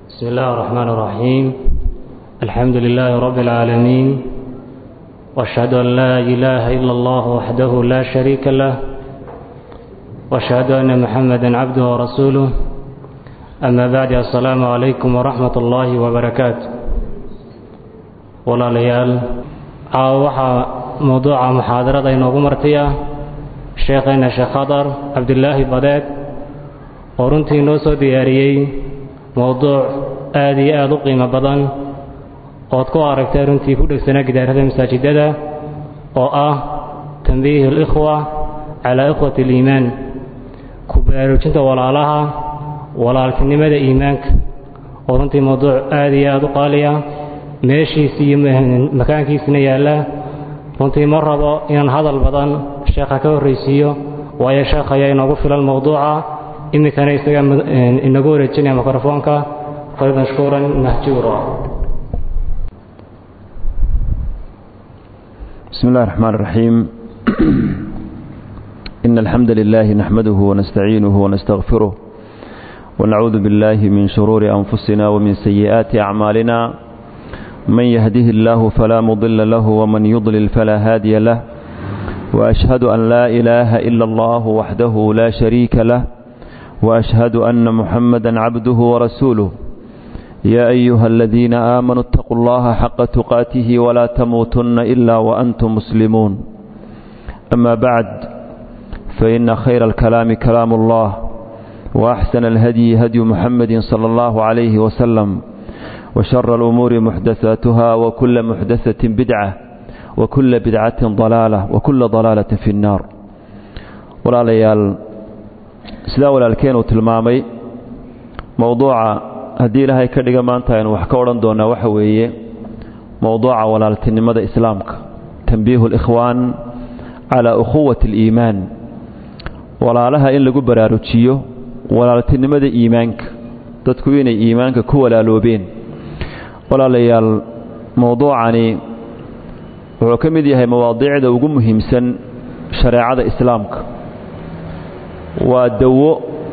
بسم الله الرحمن الرحيم الحمد لله رب العالمين واشهد ان لا اله الا الله وحده لا شريك له واشهد ان محمدا عبده ورسوله اما بعد السلام عليكم ورحمه الله وبركاته walaalayaal caawa waxaa mowduuca muxaadarada inoogu martiya sheekhayna sheekh khadar cabdilaahi badeed oo runtii inoo soo diyaariyey mowduuc aad iyo aad u qiimo badan ood ku aragtay runtii ku dhegsanaa gidaarada masaajidada oo ah tambiihi alikhwa calaa ikhwati aliimaan ku baraarujinta walaalaha walaaltinimada iimaanka oo runtii mowduuc aad iyo aad u qaaliya meeshiisi iyo makaankiisina yaalla runtii ma rabo inaan hadal badan sheekha ka horraysiiyo waayo sheekh ayaa inoogu filan mowduuca iminkana isaga inagu wareejinaya mikrofoonka falimashkuuran mahjuura بسم الله الرحمن الرحيم إن الحمد لله نحمده ونستعينه ونستغفره ونعوذ بالله من شرور أنفسنا ومن سيئات أعمالنا من يهده الله فلا مضل له ومن يضلل فلا هادي له وأشهد أن لا إله إلا الله وحده لا شريك له وأشهد أن محمدا عبده ورسوله يا أيها الذين آمنوا اتقوا الله حق تقاته ولا تموتن إلا وأنتم مسلمون أما بعد فإن خير الكلام كلام الله وأحسن الهدي هدي محمد صلى الله عليه وسلم وشر الأمور محدثاتها وكل محدثة بدعة وكل بدعة ضلالة وكل ضلالة في النار ولا ليال سلا ولا الكين وتلمامي موضوع هدي لها كدغ مانتا ان wax ka oran doona waxa weeye موضوع walaaltinimada islaamka tanbiih الاخوان على اخوة الإيمان walaalaha in lagu baraarujiyo walaaltinimada iimaanka dadku inay iimaanka ku walaaloobeen walaalayaal mowduucani wuxuu ka mid yahay mawaadiicda ugu muhiimsan shareecada islaamka waa dawo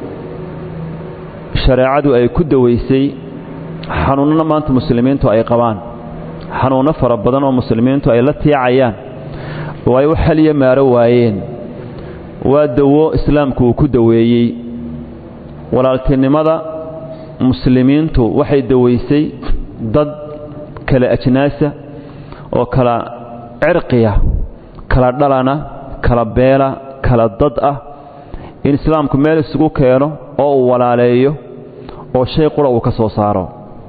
shareecadu ay ku dawaysay xanuunnana maanta muslimiintu ay qabaan xanuunno fara badan oo muslimiintu ay la tiicayaan oo ay u xaliya maaro waayeen waa dawo islaamku uu ku daweeyey walaaltinimada muslimiintu waxay dawaysay dad kala ajnaasa oo kala cirqiya kala dhalana kala beela kala dad ah in islaamku meel isugu keeno oo uu walaaleeyo oo shay qura uu ka soo saaro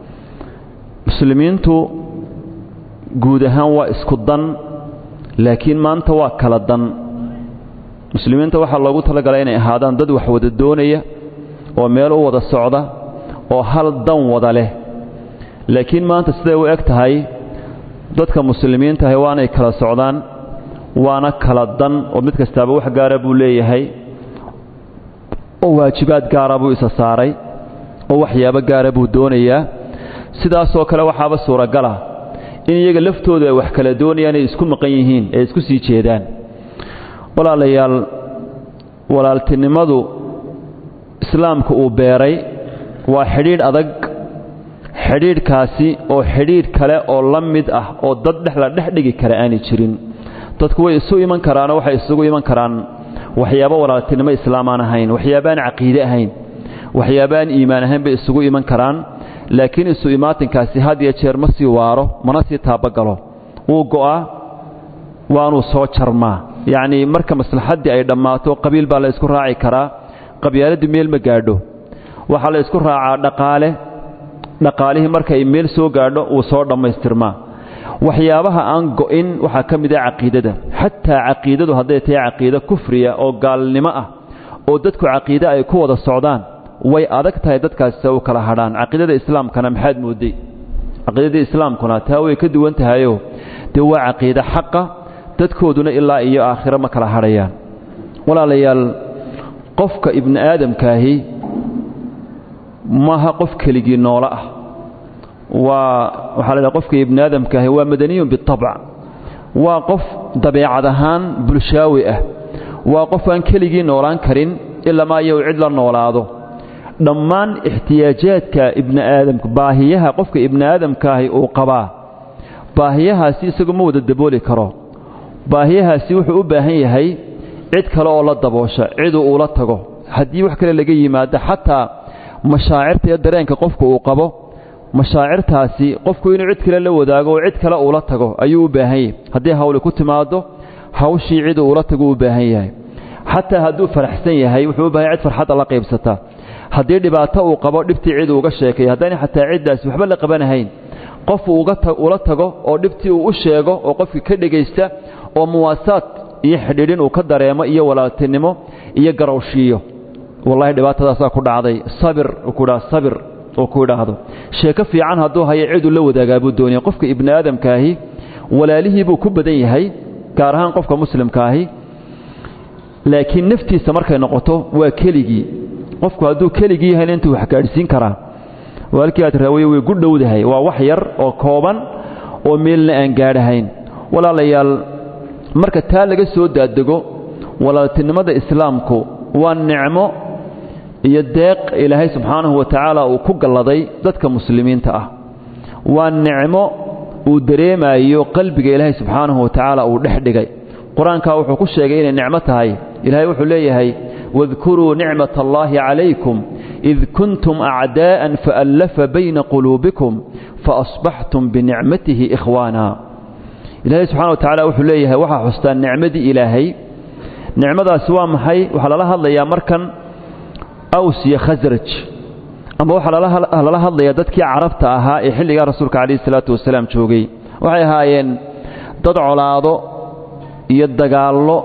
muslimiintu guud ahaan waa isku dan laakiin maanta waa kala dan muslimiinta waxaa loogu talagalay inay ahaadaan dad wax wada doonaya oo meel u wada socda oo hal dan wada leh laakiin maanta siday u eg tahay dadka muslimiintahay waanay kala socdaan waana kala dan oo mid kastaaba wax gaara buu leeyahay oo waajibaad gaara buu isa saaray oo waxyaabo gaara buu doonayaa sidaasoo kale waxaaba suuragala in iyaga laftoodu ay wax kala doonayaan ay isku maqan yihiin ay isku sii jeedaan walaalayaal walaaltinimadu islaamka uu beeray waa xidhiidh adag xidhiidhkaasi oo xidhiidh kale oo la mid ah oo dad dhex la dhex dhigi kara aanay jirin dadku way isu iman karaanoo waxay isugu iman karaan waxyaabo walaaltinimo islaam aan ahayn waxyaabaan caqiide ahayn waxyaabaan iimaan ahayn bay isugu iman karaan laakiin isu imaatinkaasi had iyo jeer ma sii waaro mana sii taabagalo wuu go'aa waanuu soo jarmaa yacnii marka maslaxaddii ay dhammaato qabiil baa la isku raaci karaa qabyaaladdu meel ma gaadho waxaa la isku raacaa dhaqaale dhaqaalihii markay meel soo gaadho wuu soo dhammaystirmaa waxyaabaha aan go'in waxaa ka mid ah caqiidada xataa caqiidadu hadday tahay caqiido kufriya oo gaalnimo ah oo dadku caqiide ay ku wada socdaan way adag tahay dadkaasi se u kala hadhaan caqiidada islaamkana maxaad mooday caqiidadii islaamkuna taa way ka duwan tahayoo dee waa caqiide xaqa dadkooduna ilaa iyo aakhiro ma kala hadhayaan walaalayaal qofka ibni aadamkaahi maaha qof keligii noolo ah waa waxaa la dhaha qofka ibni aadamkaahi waa madaniyun bitabc waa qof dabeecad ahaan bulshaawi ah waa qof aan keligii noolaan karin ilamaa iyo uu cid la noolaado dhammaan ixtiyaajaadka ibni aadamka baahiyaha qofka ibni aadamkaahi uu qabaa baahiyahaasi isagu ma wada dabooli karo baahiyahaasi wuxuu u baahan yahay cid kale oo la daboosha ciduu uula tago haddii wax kale laga yimaado xataa mashaacirta iyo dareenka qofku uu qabo mashaacirtaasi qofku inuu cid kale la wadaago oo cid kale uula tago ayuu u baahan yahay haddii hawli ku timaado hawshii ciduu uula tago u baahan yahay xataa hadduu faraxsan yahay wuxuu u bahan yahay cid farxadda la qaybsata haddii dhibaato uu qabo dhibtii cid uuga sheekay haddayna xataa ciddaasi waxba la qabanahayn qof ula tago oo dhibtii uu u sheego oo qofkii ka dhegaysta oo muwaasaad iyo xidhiidhin uu ka dareemo iyo walaaltinimo iyo garowshiiyo wallahi dhibaatadaasaa ku dhacday sabir kudhaa sabir uu ku idhaahdo sheeko fiican hadduu hayo ciduu la wadaagaa buu doonaya qofka ibni aadamkaahi walaalihii buu ku badan yahay gaar ahaan qofka muslimkaahi laakiin naftiisa markay noqoto waa keligii qofku hadduu keligii yahayna intuu wax gaadhsiin karaa walkii aad raawaye way gu dhowdahay waa wax yar oo kooban oo meelna aan gaadhahayn walaalayaal marka taa laga soo daadego walaaltinimada islaamku waa nicmo iyo deeq ilaahay subxaanahu wa tacaala uu ku galladay dadka muslimiinta ah waa nicmo uu dareemayo qalbiga ilaahay subxaanahu wa tacaala uu dhex dhigay qur-aankaa wuxuu ku sheegay inay nicmo tahay ilaahay wuxuu leeyahay واذكروا نعمة الله عليكم إذ كنتم أعداء فألف بين قلوبكم فأصبحتم بنعمته إخوانا إلهي سبحانه وتعالى وحليه وحا حستان نعمة إلهي نعمة سوى محي وحل الله الله يا مركن أوس يا خزرج أما وحل الله الله يا ددك عرفت أها إحل يا رسولك عليه الصلاة والسلام شوقي وحي هايين تدعو لاضو يدقالو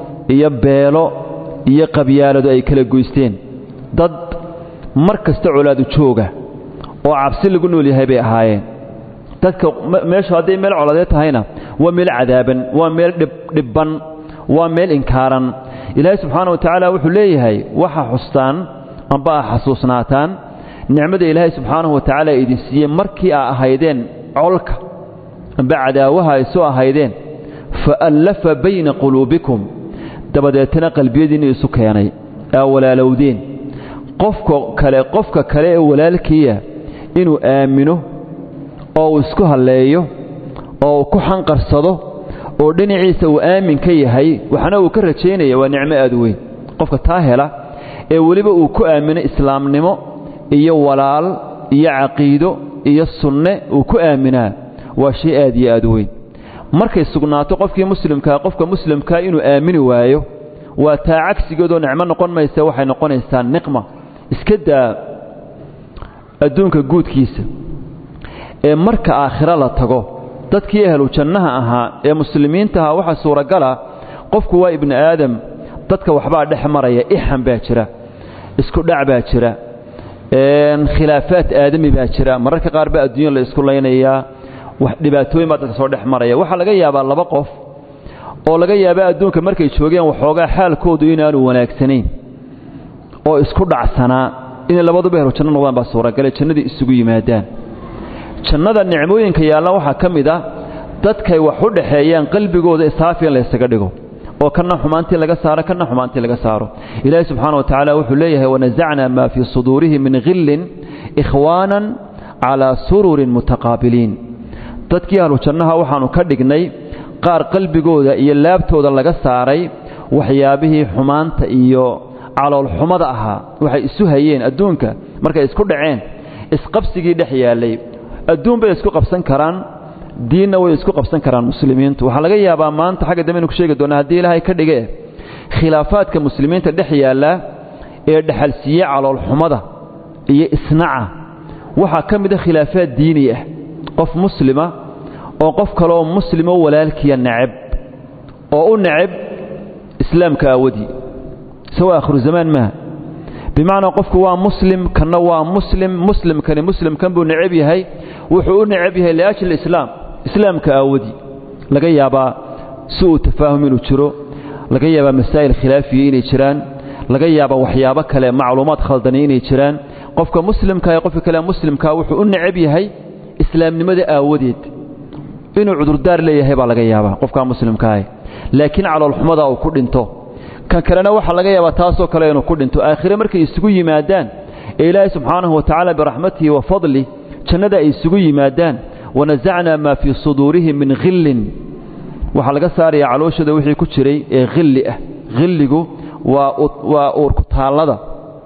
يبيلو iyo qabyaaladu ay kala goysteen dad mar kasta colaadu jooga oo cabsi lagu nool yahay bay ahaayeen dadka meeshu hadday meel coladeed tahayna waa meel cadaaban waa meel dhibban waa meel inkaaran ilaahay subxaana wa tacaala wuxuu leeyahay waxa xustaan amba a xasuusnaataan nicmada ilaahay subxaanahu wa tacaala idin siiyey markii aa ahaydeen colka amba cadaawaha ay soo ahaydeen faallafa bayna quluubikum dabadeetana qalbiyadiinnu isu keenay aa walaalowdeen qofka kale qofka kale ee walaalkiiya inuu aamino oo uu isku halleeyo oo uu ku xanqarsado oo dhinaciisa uu aamin ka yahay waxna uu ka rajaynaya waa nicmo aad u weyn qofka taa hela ee weliba uu ku aamino islaamnimo iyo walaal iyo caqiido iyo sunne uu ku aaminaa waa shay aad iyo aad u weyn markay sugnaato qofkii muslimkaa qofka muslimkaa inuu aamini waayo waa taa cagsigeedoo nicmo noqon maysa waxay noqonaysaa niqma iska daa adduunka guudkiisa ee marka aakhiro la tago dadkii ahlu jannaha ahaa ee muslimiinta ahaa waxaa suuragala qofku waa ibni aadam dadka waxbaa dhex maraya ixan baa jira isku dhac baa jira khilaafaad aadami baa jira mararka qaar baa adduunya la isku laynayaa dhibaatooyin baa dadka soo dhex maraya waxaa laga yaabaa laba qof oo laga yaabaa adduunka markay joogeen waxoogaa xaalkoodu inaanu wanaagsanayn oo isku dhacsanaa inay labaduba helo janno noqdaan baa suuragale jannadii isugu yimaadaan jannada nicmooyinka yaalla waxaa ka mid ah dadkay wax u dhaxeeyaan qalbigooda saafi in laysaga dhigo oo kana xumaantii laga saaro kana xumaantii laga saaro ilaahi subxaana wa tacaala wuxuu leeyahay wanasacnaa maa fii suduurihim min khillin ikhwaanan calaa sururin mutaqaabiliin dadkii ahlu jannaha waxaannu ka dhignay qaar qalbigooda iyo laabtooda laga saaray waxyaabihii xumaanta iyo caloolxumada ahaa waxay isu hayeen adduunka markay isku dhaceen isqabsigii dhex yaallay adduun bay isku qabsan karaan diinna way isku qabsan karaan muslimiintu waxaa laga yaabaa maanta xagga dambe inu ku sheegi doonaa haddii ilaahay ka dhige khilaafaadka muslimiinta dhex yaalla ee dhexalsiiye caloolxumada iyo isnaca waxaa ka mid a khilaafaad diini ah qof muslima oo qof kaleoo muslimo walaalkiya necab oo u necab islaamka aawadii isagoo aakhiru zamaan maaha bimacnaa qofku waa muslim kanna waa muslim muslimkani muslimkan buu necab yahay wuxuu u necab yahay liajli islaam islaamka aawadii laga yaabaa si uu tafaahum inuu jiro laga yaabaa masaa'il khilaafiya inay jiraan laga yaabaa waxyaabo kale macluumaad khaldani inay jiraan qofka muslimka ee qofka kale muslimkaa wuxuu u necab yahay islaamnimada aawadeed inuu cudurdaar leeyahay baa laga yaabaa qofkaa muslimkaah laakiin caloolxumada uu ku dhinto kan kalena waxaa laga yaabaa taasoo kale inuu ku dhinto aakhire markay isugu yimaadaan ee ilaahay subxaanahu wa tacaala biraxmatihi wa fadlih jannada ay isugu yimaadaan wanasacnaa maa fii suduurihim min khillin waxaa laga saarayaa calooshooda wixii ku jiray ee khilli ah khilligu waa uurkutaallada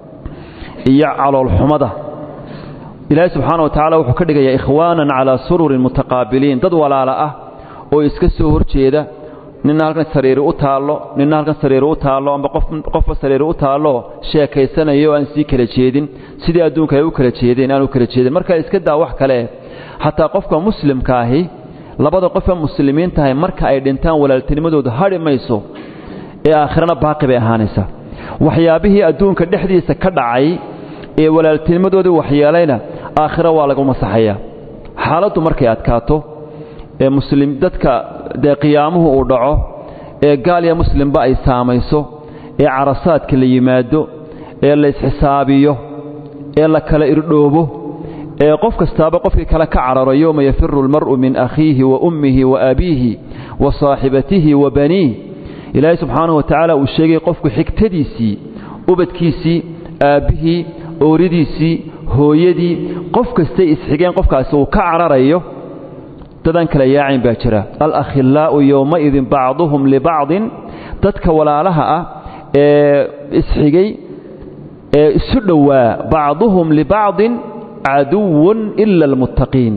iyo caloolxumada ilaahay subxaana wa tacala wuxuu ka dhigayaa ikhwaanan calaa sururin mutaqaabiliin dad walaala ah oo iska soo hor jeeda ninna halkan sariiri u taallo ninna halkan sariiri u taallo amba qofba sariiri u taallo sheekaysanayo oo aan sii kala jeedin sidii adduunka ay u kala jeedeen aan u kala jeedin marka iska daa wax kale xataa qofka muslimka ahi labada qofee muslimiin tahay marka ay dhintaan walaaltinimadooda hadhi mayso ee aakhirana baaqi bay ahaanaysaa waxyaabihii adduunka dhexdiisa ka dhacay ee walaaltinimadoodii waxyeelayna aakhiro waa lagu masaxayaa xaaladdu markay adkaato ee muslim dadka dee qiyaamuhu uu dhaco ee gaal iyo muslimba ay saamayso ee carasaadka la yimaado ee la isxisaabiyo ee la kala irdhoobo ee qof kastaaba qofkii kale ka cararo yowma yafiru almar'u min akhiihi wa ummihi wa abiihi wa saaxibatihi wa baniih ilaahay subxaanahu wa tacaala uu sheegay qofku xigtadiisii ubadkiisii aabbihii ooridiisii hooyadii qof kastay isxigeen qofkaasi uu ka cararayo dadaan kala yaacayn baa jira alakhillaa'u yowmaidin bacduhum libacdin dadka walaalaha ah ee isxigay ee isu dhowaa bacduhum libacdin caduwun ila almuttaqiin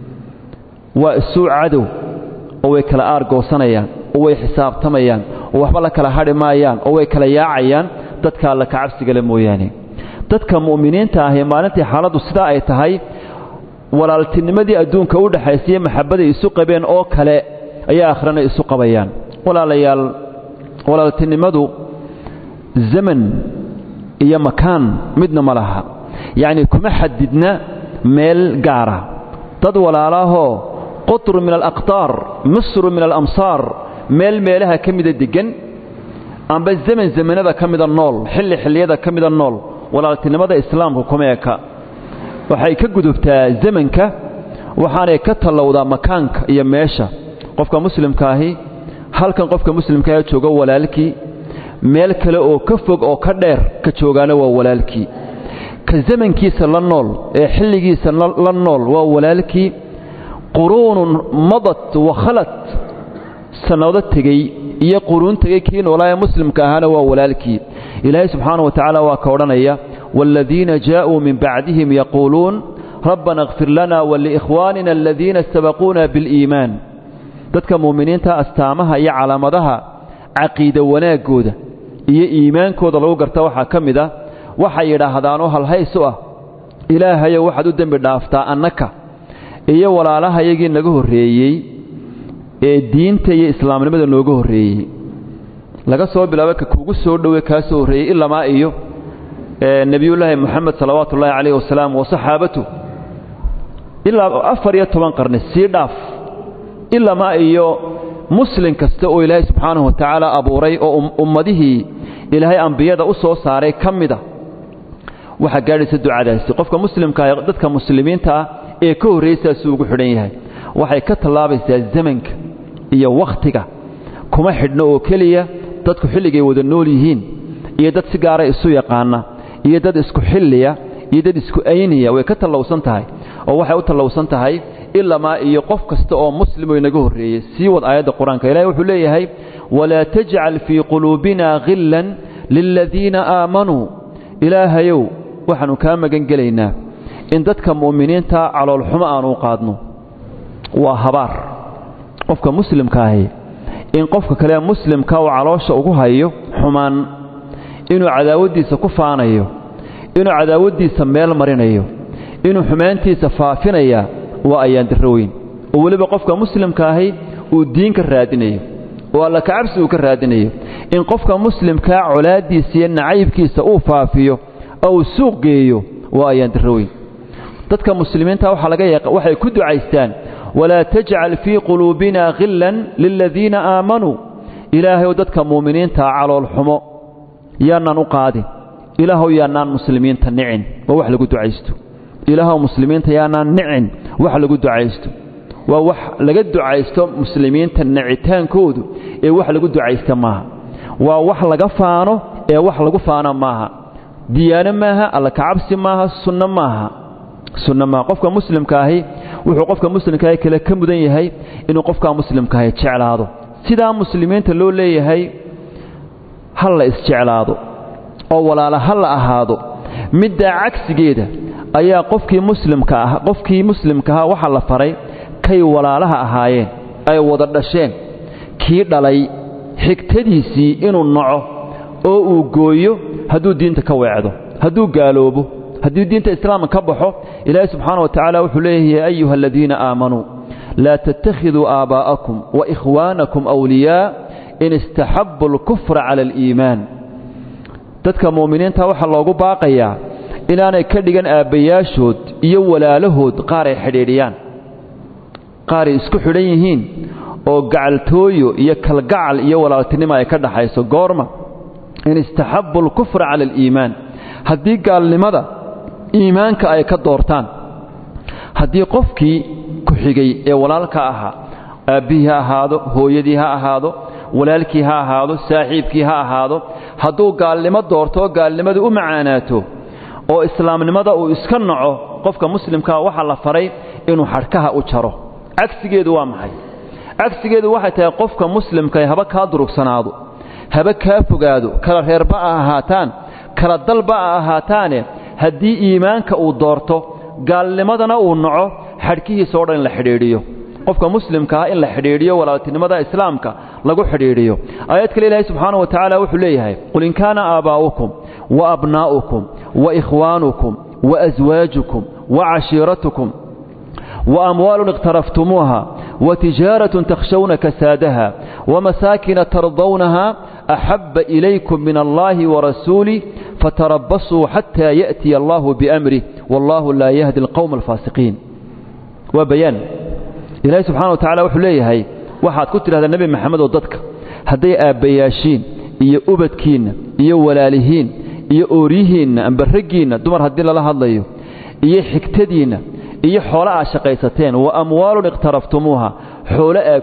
waa isuu cadow oo way kala aargoosanayaan oo way xisaabtamayaan oo waxba la kala hadhi maayaan oo way kala yaacayaan dadka alla kacabsigale mooyaane dadka mu'miniinta ahi maalintii xaaladdu sidaa ay tahay walaaltinimadii adduunka u dhexaysaiyo maxabbaday isu qabeen oo kale ayaa akhrana isu qabayaan walaalayaal walaaltinimadu zaman iyo makaan midna ma laha yacnii kuma xadidna meel gaara dad walaalaahoo qutru min alaqtaar misru min alamsaar meel meelaha ka mida deggan amba zaman zamanada ka mida nool xilli xilliyada ka mida nool walaaltinimada islaamku kuma eka waxay ka gudubtaa zamanka waxaanay ka tallowdaa makaanka iyo meesha qofka muslimkaahi halkan qofka muslimkaahi joogo walaalkii meel kale oo ka fog oo ka dheer ka joogaana waa walaalkii ka zamankiisa la nool ee xilligiisa la nool waa walaalkii quruunun madat wa khalat sannado tegey iyo quruun tegey kii noolaa ee muslimka ahaana waa walaalkii ilaahay subxaana wa tacaala waa ka odhanaya waaladiina jaa'uu min bacdihim yaquuluun rabbana اkfir lana waliikhwaanina aladiina sabaquuna biاliimaan dadka mu'miniinta astaamaha iyo calaamadaha caqiida wanaaggooda iyo iimaankooda lagu garta waxaa ka mid a waxay yidhaahdaanoo halhays u ah ilaahayow waxaad u dembi dhaaftaa annaka iyo walaalahayagii naga horreeyey ee diinta iyo islaamnimada nooga horreeyey laga soo bilaabo ka kuugu soo dhowe kaa soo horreeyey ilamaa iyo nebiyullaahi moxamed salawaatu ullaahi calayh wasalaam wa saxaabatu ilaa afar iyo toban qarni sii dhaaf ilamaa iyo muslin kasta oo ilaahay subxaanahu wa tacaala abuuray oo ummadihii ilaahay ambiyada u soo saaray ka mida waxaa gaadhaysa ducadaasi qofka muslimkaa dadka muslimiinta ah ee ka horraysaasuu ugu xidhan yahay waxay ka tallaabaysaa zamanka iyo wakhtiga kuma xidhno oo keliya dadku xilligay wada nool yihiin iyo dad si gaara isu yaqaana iyo dad isku xilliya iyo dad isku ayniya way ka tallowsan tahay oo waxay u tallowsan tahay ilamaa iyo qof kasta oo muslimoo inaga horreeyey sii wad aayadda qur-aanka ilahi wuxuu leeyahay walaa tajcal fii quluubina khillan liladiina aamanuu ilaahayow waxaannu kaa magan gelaynaa in dadka mu'miniinta caloolxumo aanu u qaadno waa habaar qofka muslimkaahi in qofka kale muslimka uu caloosha ugu hayo xumaan inuu cadaawaddiisa ku faanayo inuu cadaawaddiisa meel marinayo inuu xumaantiisa faafinaya waa ayaan darro weyn oo weliba qofka muslimkaahi uu diin ka raadinayo oo alla kacabsi uu ka raadinayo in qofka muslimkaa colaaddiisa iyo nacaybkiisa uu faafiyo oo uu suuq geeyo waa ayaan darro weyn dadka muslimiinta waxaa laga yaqa waxay ku ducaystaan walaa tajcal fii quluubina khillan liladiina aamanuu ilaahayow dadka mu'miniintaa caloolxumo yaanaan u qaadin ilaahow yaanaan muslimiinta nicin waa wax lagu ducaysto ilaahow muslimiinta yaanaan nicin wax lagu ducaysto waa wax laga ducaysto muslimiinta nicitaankoodu ee wax lagu ducaysta maaha waa wax laga faano ee wax lagu faana maaha diyaano maaha alla kacabsi maaha sunno maaha sunno maaha qofka muslimka ahi wuxuu qofka muslimkaahi kale ka mudan yahay inuu qofkaa muslimkaahi jeclaado sidaa muslimiinta loo leeyahay ha la isjeclaado oo walaala ha la ahaado middaa cagsigeeda ayaa qofkii muslimka ah qofkii muslimka ahaa waxaa la faray kay walaalaha ahaayeen ay wada dhasheen kii dhalay xigtadiisii inuu naco oo uu gooyo hadduu diinta ka weecdo hadduu gaaloobo hadduu diinta islaamka ka baxo ilaahay subxaana wa tacaala wuxuu leeyahay ya ayuha aladiina aamanuu laa tattakhiduu aabaa'akum wa ikhwaanakum awliyaa in istaxabu alkufra cala aliimaan dadka mu'miniinta waxaa loogu baaqayaa inaanay ka dhigan aabbayaashood iyo walaalahood qaar ay xidhiidhiyaan qaaray isku xidhan yihiin oo gacaltooyo iyo kalgacal iyo walaaltinimo ay ka dhaxayso goorma in istaxabu alkufra cala aliimaan haddii gaalnimada iimaanka ay ka doortaan haddii qofkii ku xigay ee walaalka ahaa aabbihii ha ahaado hooyadii ha ahaado walaalkii ha ahaado saaxiibkii ha ahaado hadduu gaalnimo doorto oo gaalnimadu u macaanaato oo islaamnimada uu iska naco qofka muslimkaa waxaa la faray inuu xadhkaha u jaro cagsigeedu waa maxay cagsigeedu waxay tahay qofka muslimka haba kaa durugsanaado haba kaa fogaado kala reerba a ahaataan kala dalba a ahaataane haddii iimaanka uu doorto gaalnimadana uu naco xadhkihiisa o dhan in la xidhiidhiyo qofka muslimkaa in la xidhiidhiyo walaaltinimada islaamka lagu xidhiidhiyo aayad kale ilaahay subxaana wa tacaala wuxuu leeyahay qul in kaana aabaa'ukum wa abnaa'ukum wa ikhwaanukum wa aswaajukum wa cashiiratukum wa amwaalun iqtaraftumuuha wa tijaaratun takhshawna kasaadaha wamasaakin tardawnaha axabba ilaykum min allahi warasuulih fatarabasuu xataa ya'tiya allahu biamrih wallahu laa yahdi alqowma alfaasiqiin waa bayaan ilaahay subxana wa tacala wuxuu leeyahay waxaad ku tidhahdaa nebi maxamed oo dadka hadday aabbayaashiin iyo ubadkiinna iyo walaalihiin iyo ooryihiinna amba raggiinna dumar haddii lala hadlayo iyo xigtadiinna iyo xoolo aad shaqaysateen wa amwaalun iqhtaraftumuuha xoolo aad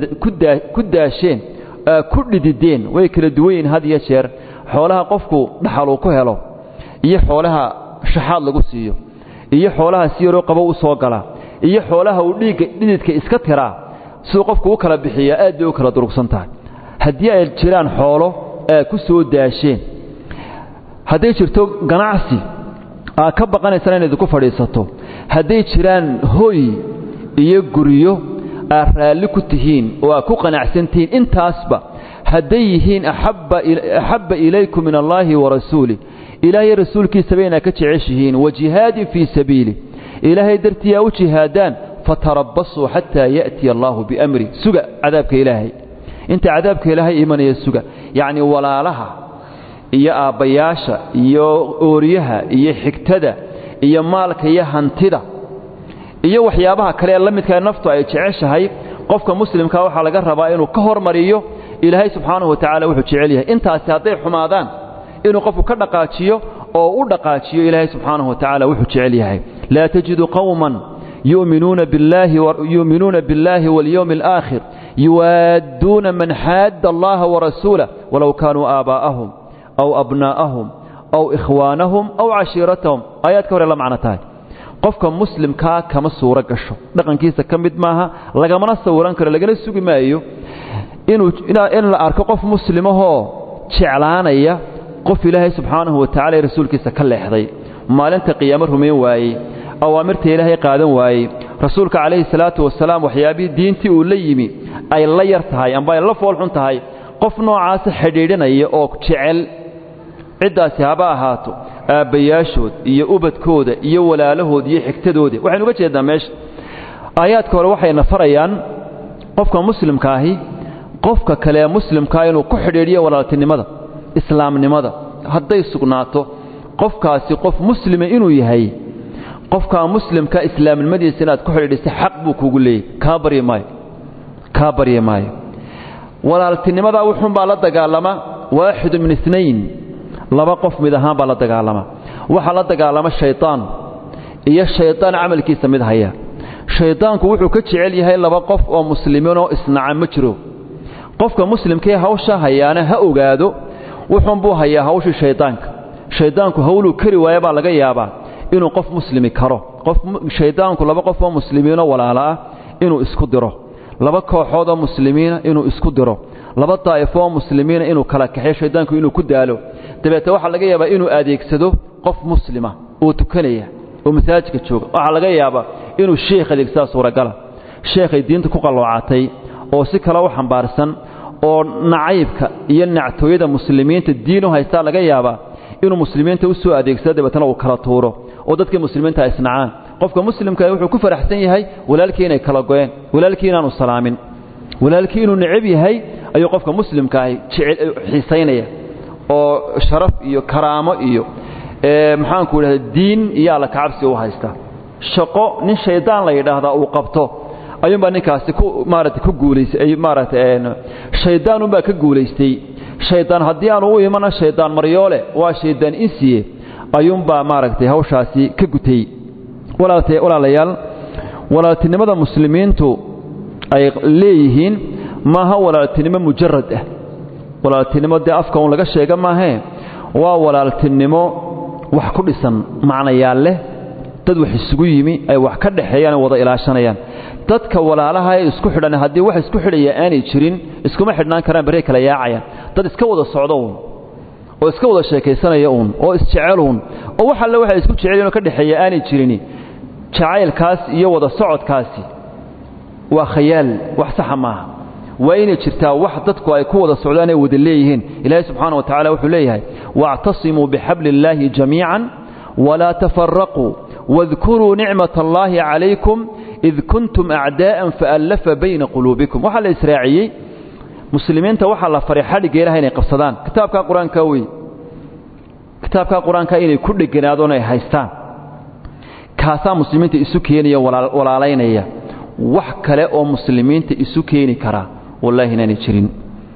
ku daasheen aad ku dhidideen way kala duwan yihiin had iyo jeer xoolaha qofku dhaxaluu ku helo iyo xoolaha shaxaad lagu siiyo iyo xoolaha si yaroo qabow u soo gala iyo xoolaha uu dhiigga dhididka iska tiraa siduu qofku u kala bixiyaa aad bay u kala durugsan tahay haddii ay jiraan xoolo aad ku soo daasheen hadday jirto ganacsi aad ka baqanaysaan inaad idinku fadhiisato hadday jiraan hoy iyo guryo aad raalli ku tihiin oo aad ku qanacsan tihiin intaasba hadday yihiin axabba ilaykum min allaahi wa rasuulih ilaahay rasuulkiisaba inaad ka jeceshihiin wa jihaadin fii sabiilih ilaahay dartii aa u jihaadaan fatarabasuu xataa ya'tiya allaahu biamri suga cadaabka ilaahay inta cadaabka ilaahay imanaya suga yacni walaalaha iyo aabbayaasha iyo ooryaha iyo xigtada iyo maalka iyo hantida iyo waxyaabaha kale ee la midkaa naftu ay jeceshahay qofka muslimkaa waxaa laga rabaa inuu ka hormariyo ilaahay subxaanahu wa tacala wuxuu jecel yahay intaasi hadday xumaadaan inuu qofku ka dhaqaajiyo oo u dhaqaajiyo ilaahay subxaanahu wa tacala wuxuu jecel yahay laa tajidu qowman yu'minuuna biاllaahi waاlyowmi alaakhir yuwaadduuna man xaadda allaha warasuulah walow kaanuu aabaa'ahum aw abnaa'ahum aw ikhwaanahum aw cashiiratahum aayaadka hore la macno tahay qofka muslimkaa kama suuro gasho dhaqankiisa ka mid maaha lagamana sawiran karo lagana sugi maayo in la arko qof muslimahoo jeclaanaya qof ilaahay subxaanahu wa tacala ee rasuulkiisa ka leexday maalinta qiyaamo rumayn waayey awaamirta ilaahay qaadan waayey rasuulka calayhi salaatu wasalaam waxyaabihii diintii uu la yimi ay la yar tahay amba ay la foolxun tahay qof noocaasa xidhiidhinaya oo jecel ciddaasi haba ahaato aabbayaashood iyo ubadkooda iyo walaalahood iyo xigtadooda waxaynu uga jeednaa meesha aayaadka hore waxayna farayaan qofka muslimkaahi qofka kale ee muslimkaa inuu ku xidhiidhiyo walaaltinimada islaamnimada hadday sugnaato qofkaasi qof muslima inuu yahay qofkaa muslimka islaamnimadiisa inaad ku xidhiidhisa xaq buu kugu leeyay kaa baryi maayo kaa baryi maayo walaaltinimadaa wuxuunbaa la dagaalama waaxidu min inayn laba qof mid ahaan baa la dagaalama waxaa la dagaalama shaytaan iyo shaydaan camalkiisa mid haya shaydaanku wuxuu ka jecel yahay laba qof oo muslimiinoo isnaca ma jiro qofka muslimkaee hawsha hayaana ha ogaado wuxuunbuu hayaa hawshii shaydaanka shayddaanku hawluu kari waaya baa laga yaabaa inuu qof muslimi karo qof shayddaanku laba qof oo muslimiinoo walaalo ah inuu isku diro laba kooxood oo muslimiina inuu isku diro laba daa'ifo oo muslimiina inuu kala kaxeyo shayddaanku inuu ku daalo dabeete waxaa laga yaabaa inuu adeegsado qof muslima oo tukanaya oo masaajidka jooga waxaa laga yaabaa inuu sheekh adeegsadaa suuragala sheekhay diinta ku qalloocatay oo si kale u xambaarsan oo nacaybka iyo nactooyada muslimiinta diinu haystaa laga yaabaa inuu muslimiinta u soo adeegsado dabeetana uu kala tuuro oo dadkii muslimiinta isnacaan qofka muslimka wuxuu ku faraxsan yahay walaalkii inay kala go'een walaalkii inaanu salaamin walaalkii inuu necab yahay ayuu qofka muslimka ahi xiisaynaya oo sharaf iyo karaamo iyo maxaanku idhahda diin iyo alla kacabsi u haysta shaqo nin shaydaan la yidhaahdaa uu qabto ayuunbaa ninkaasi ku maarata ku guulaysay maarata shayddaanunbaa ka guulaystay shaydaan haddii aanu u imana shaydaan maryoole waa shaydaan insiye ayuunbaa maaragtay hawshaasi ka gutay walaalayaal walaaltinimada muslimiintu ay leeyihiin maaha walaaltinimo mujarad ah walaaltinimo dee afka un laga sheega maahee waa walaaltinimo wax ku dhisan macnayaal leh dad wax isugu yimi ay wax ka dhexeeyaan wada ilaashanayaan dadka walaalaha ee isku xidhan haddii wax isku xidhaya aanay jirin iskuma xidhnaan karaan barey kala yaacayaan dad iska wada socdo uun oo iska wada sheekaysanaya uun oo isjecel uun oo wax alle waxay isku jecelyiin oo ka dhexeeya aanay jirin jacaylkaas iyo wada socodkaasi waa khayaal wax saxa maaha waa inay jirtaa wax dadku ay ku wada socdaan ay wada leeyihiin ilaahay subxaana wa tacala wuxuu leeyahay waactasimuu bixabli illaahi jamiican walaa tafaraquu واذkuruu nicmaة اllahi calaykum id kuntum acdaءa faallafa bayna quluubikum waxaa la israaciyey muslimiinta waxaa la faray xadhigga ilaha inay qabsadaan kitaabkaa qur-aanka wey kitaabkaa qur-aanka inay ku dheganaadon ay haystaan kaasaa muslimiinta isu keenaya walaalaynaya wax kale oo muslimiinta isu keeni karaa wallahi inaanay jirin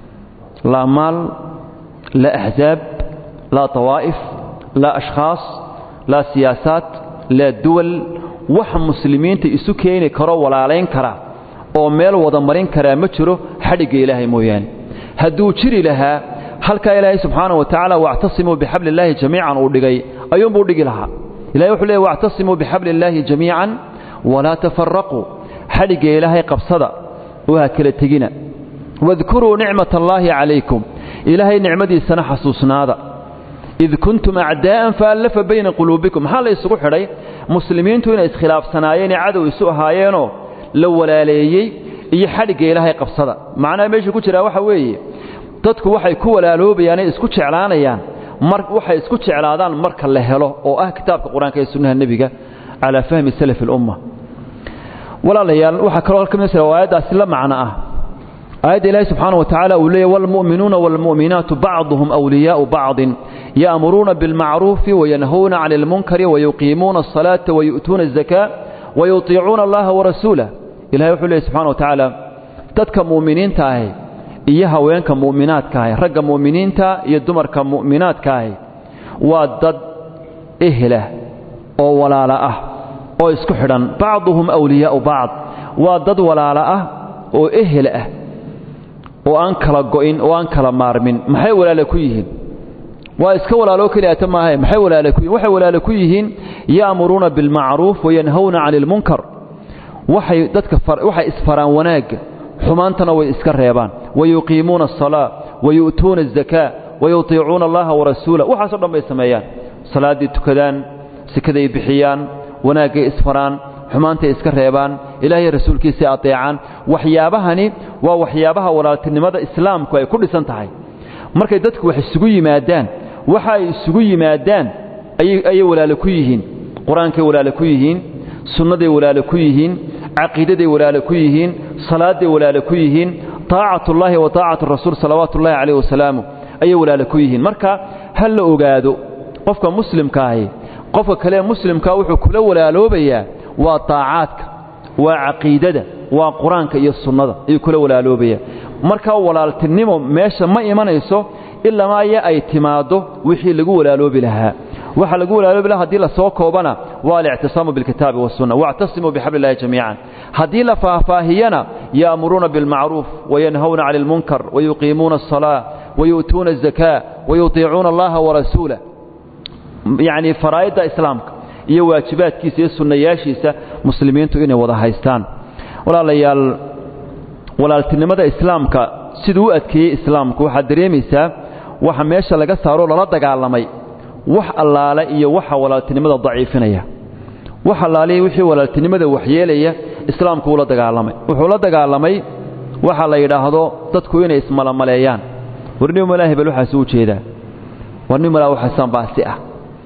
laa maal laa axzaab laa tawaa'if laa ashkhaas laa siyaasaat laa duwal wax muslimiinta isu keeni karo walaalayn kara oo meel wada marin karaa ma jiro xadhigga ilaahay mooyaane hadduu jiri lahaa halkaa ilaahay subxaana wa tacaala wactasimuu bixabli illaahi jamiican uu dhigay ayuunbuu dhigi lahaa ilahay wuxuu leeyay wactasimuu bixabli illaahi jamiican walaa tafaraquu xadhigga ilaahay qabsada oo ha kala tegina wadkuruu nicmat allaahi calaykum ilaahay nicmadiisana xasuusnaada id kuntum acdaa'an faallafa bayna quluubikum maxaa la isugu xidhay muslimiintu inay iskhilaafsanaayeen ee cadow isu ahaayeenoo la walaaleeyey iyo xadhigga ilaahay qabsada macnaha meesha ku jiraa waxa weeye dadku waxay ku walaaloobayaanay isku jeclaanayaan mar waxay isku jeclaadaan marka la helo oo ah kitaabka qur-aanka ee sunnaha nebiga calaa fahmi salafi alumma walaalayaal waxaa kaloo ka mid aayaddaasi la macno ah aayadda ilaahi subxaana wa tacaala uu leeyay waalmu'minuuna waalmu'minaatu bacduhum awliyaa'u bacdin ya'muruuna bilmacruufi wayanhawna cani almunkari wayuqiimuuna asalaata wayu'tuuna azakaa wayutiicuuna allaha warasuulah ilahay wuxuu leeyay subxana wa tacaala dadka mu'miniinta ahi iyo haweenka mu'minaadka ahi ragga mu'miniinta iyo dumarka mu'minaadka ahi waa dad ehlah oo walaala ah oo isku xidhan bacduhum awliyaa'u bacd waa dad walaala ah oo ehel ah oo aan kala go'in oo aan kala maarmin maxay walaale ku yihiin waa iska walaaloo keliyaata maahae maxay walaale ku yihin waxay walaale ku yihiin ya'muruuna bilmacruuf wayanhawna cani almunkar waxay dadka waxay isfaraan wanaagga xumaantana way iska reebaan wayuqiimuuna asalaa wayu'tuuna azakaa wayutiicuuna allaha warasuulah waxaasoo dhan bay sameeyaan salaaddii tukadaan sikaday bixiyaan wanaaggay isfaraan xumaantay iska reebaan ilaahay rasuulkiisay adeecaan waxyaabahani waa waxyaabaha walaaltinimada islaamku ay ku dhisan tahay markay dadku wax isugu yimaadaan waxa ay isugu yimaadaan ayay walaale ku yihiin qur-aankay walaale ku yihiin sunnaday walaale ku yihiin caqiidaday walaale ku yihiin salaaday walaale ku yihiin taacatullaahi wa taacatu rasuul salawaatu ullahi calayh wasalaamu ayay walaale ku yihiin marka ha la ogaado qofka muslimkaahi qofka kale muslimkaa wuxuu kula walaaloobayaa waa taacaadka waa caqiidada waa qur-aanka iyo sunnada ayuu kula walaaloobayaa markaa walaaltinimo meesha ma imanayso ilaamaaya ay timaaddo wixii lagu walaaloobi lahaa waxa lagu walaaloobi lahaa haddii la soo koobana waa alictisaamu bilkitaabi wasunna wactasimuu bixabli illahi jamiican haddii la faahfaahiyana ya'muruuna bilmacruuf wayanhawna cani almunkar wayuqiimuuna asalaa wayu'tuuna azakaa wayutiicuuna allaha warasuulah yacni faraa'idda islaamka iyo waajibaadkiisa iyo sunnayaashiisa muslimiintu inay wada haystaan walaalayaal walaaltinimada islaamka siduu u adkeeyey islaamku waxaad dareemaysaa waxa meesha laga saaroo lala dagaalamay wax allaale iyo waxa walaaltinimada daciifinaya wax allaalihi wixii walaaltinimada waxyeelaya islaamku uu la dagaalamay wuxuu la dagaalamay waxa la yidhaahdo dadku inay ismalamaleeyaan warnimala hebel waxaas u jeedaa warnimala waxaasan baasi ah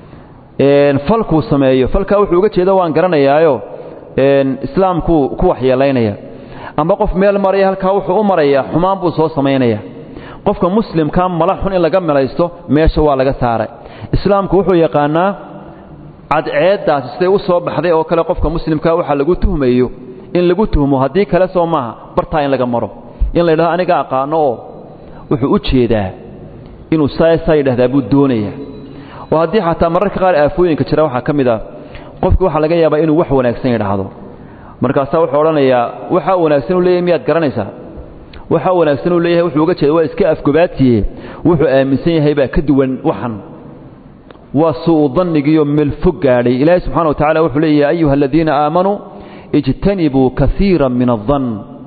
falkuu sameeyo falkaa wuxuu uga jeeda waan garanayaayo islaamkuu ku waxyeelaynaya amba qof meel maraya halkaa wuxuu u marayaa xumaan buu soo samaynaya qofka muslimkaa mala xun in laga melaysto meesha waa laga saaray islaamku wuxuu yaqaanaa cadceeddaasi siday u soo baxday oo kale qofka muslimkaa waxa lagu tuhmayo in lagu tuhmo haddii kale soo maaha bartaa in laga maro in la yidhahdo aniga aqaano oo wuxuu u jeedaa inuu saasaa yidhahdaa buu doonayaa oo haddii xataa mararka qaar aafooyinka jira waxaa ka mid ah qofki waxaa laga yaabaa inuu wax wanaagsan yidhaahdo markaasaa wuxuu odhanayaa waxaa wanaagsan uu leeyahay miyaad garanaysaa waxaa wanaagsan uu leeyahay wuxuu uga jeeda waa iska afgobaatiye wuxuu aaminsan yahay baa ka duwan waxan waa su'u dannigiiyo meel fog gaadhay ilaahay subxana wa tacala wuxuu leeyahay ayuha aladiina aamanuu ijtanibuu kaiira min addan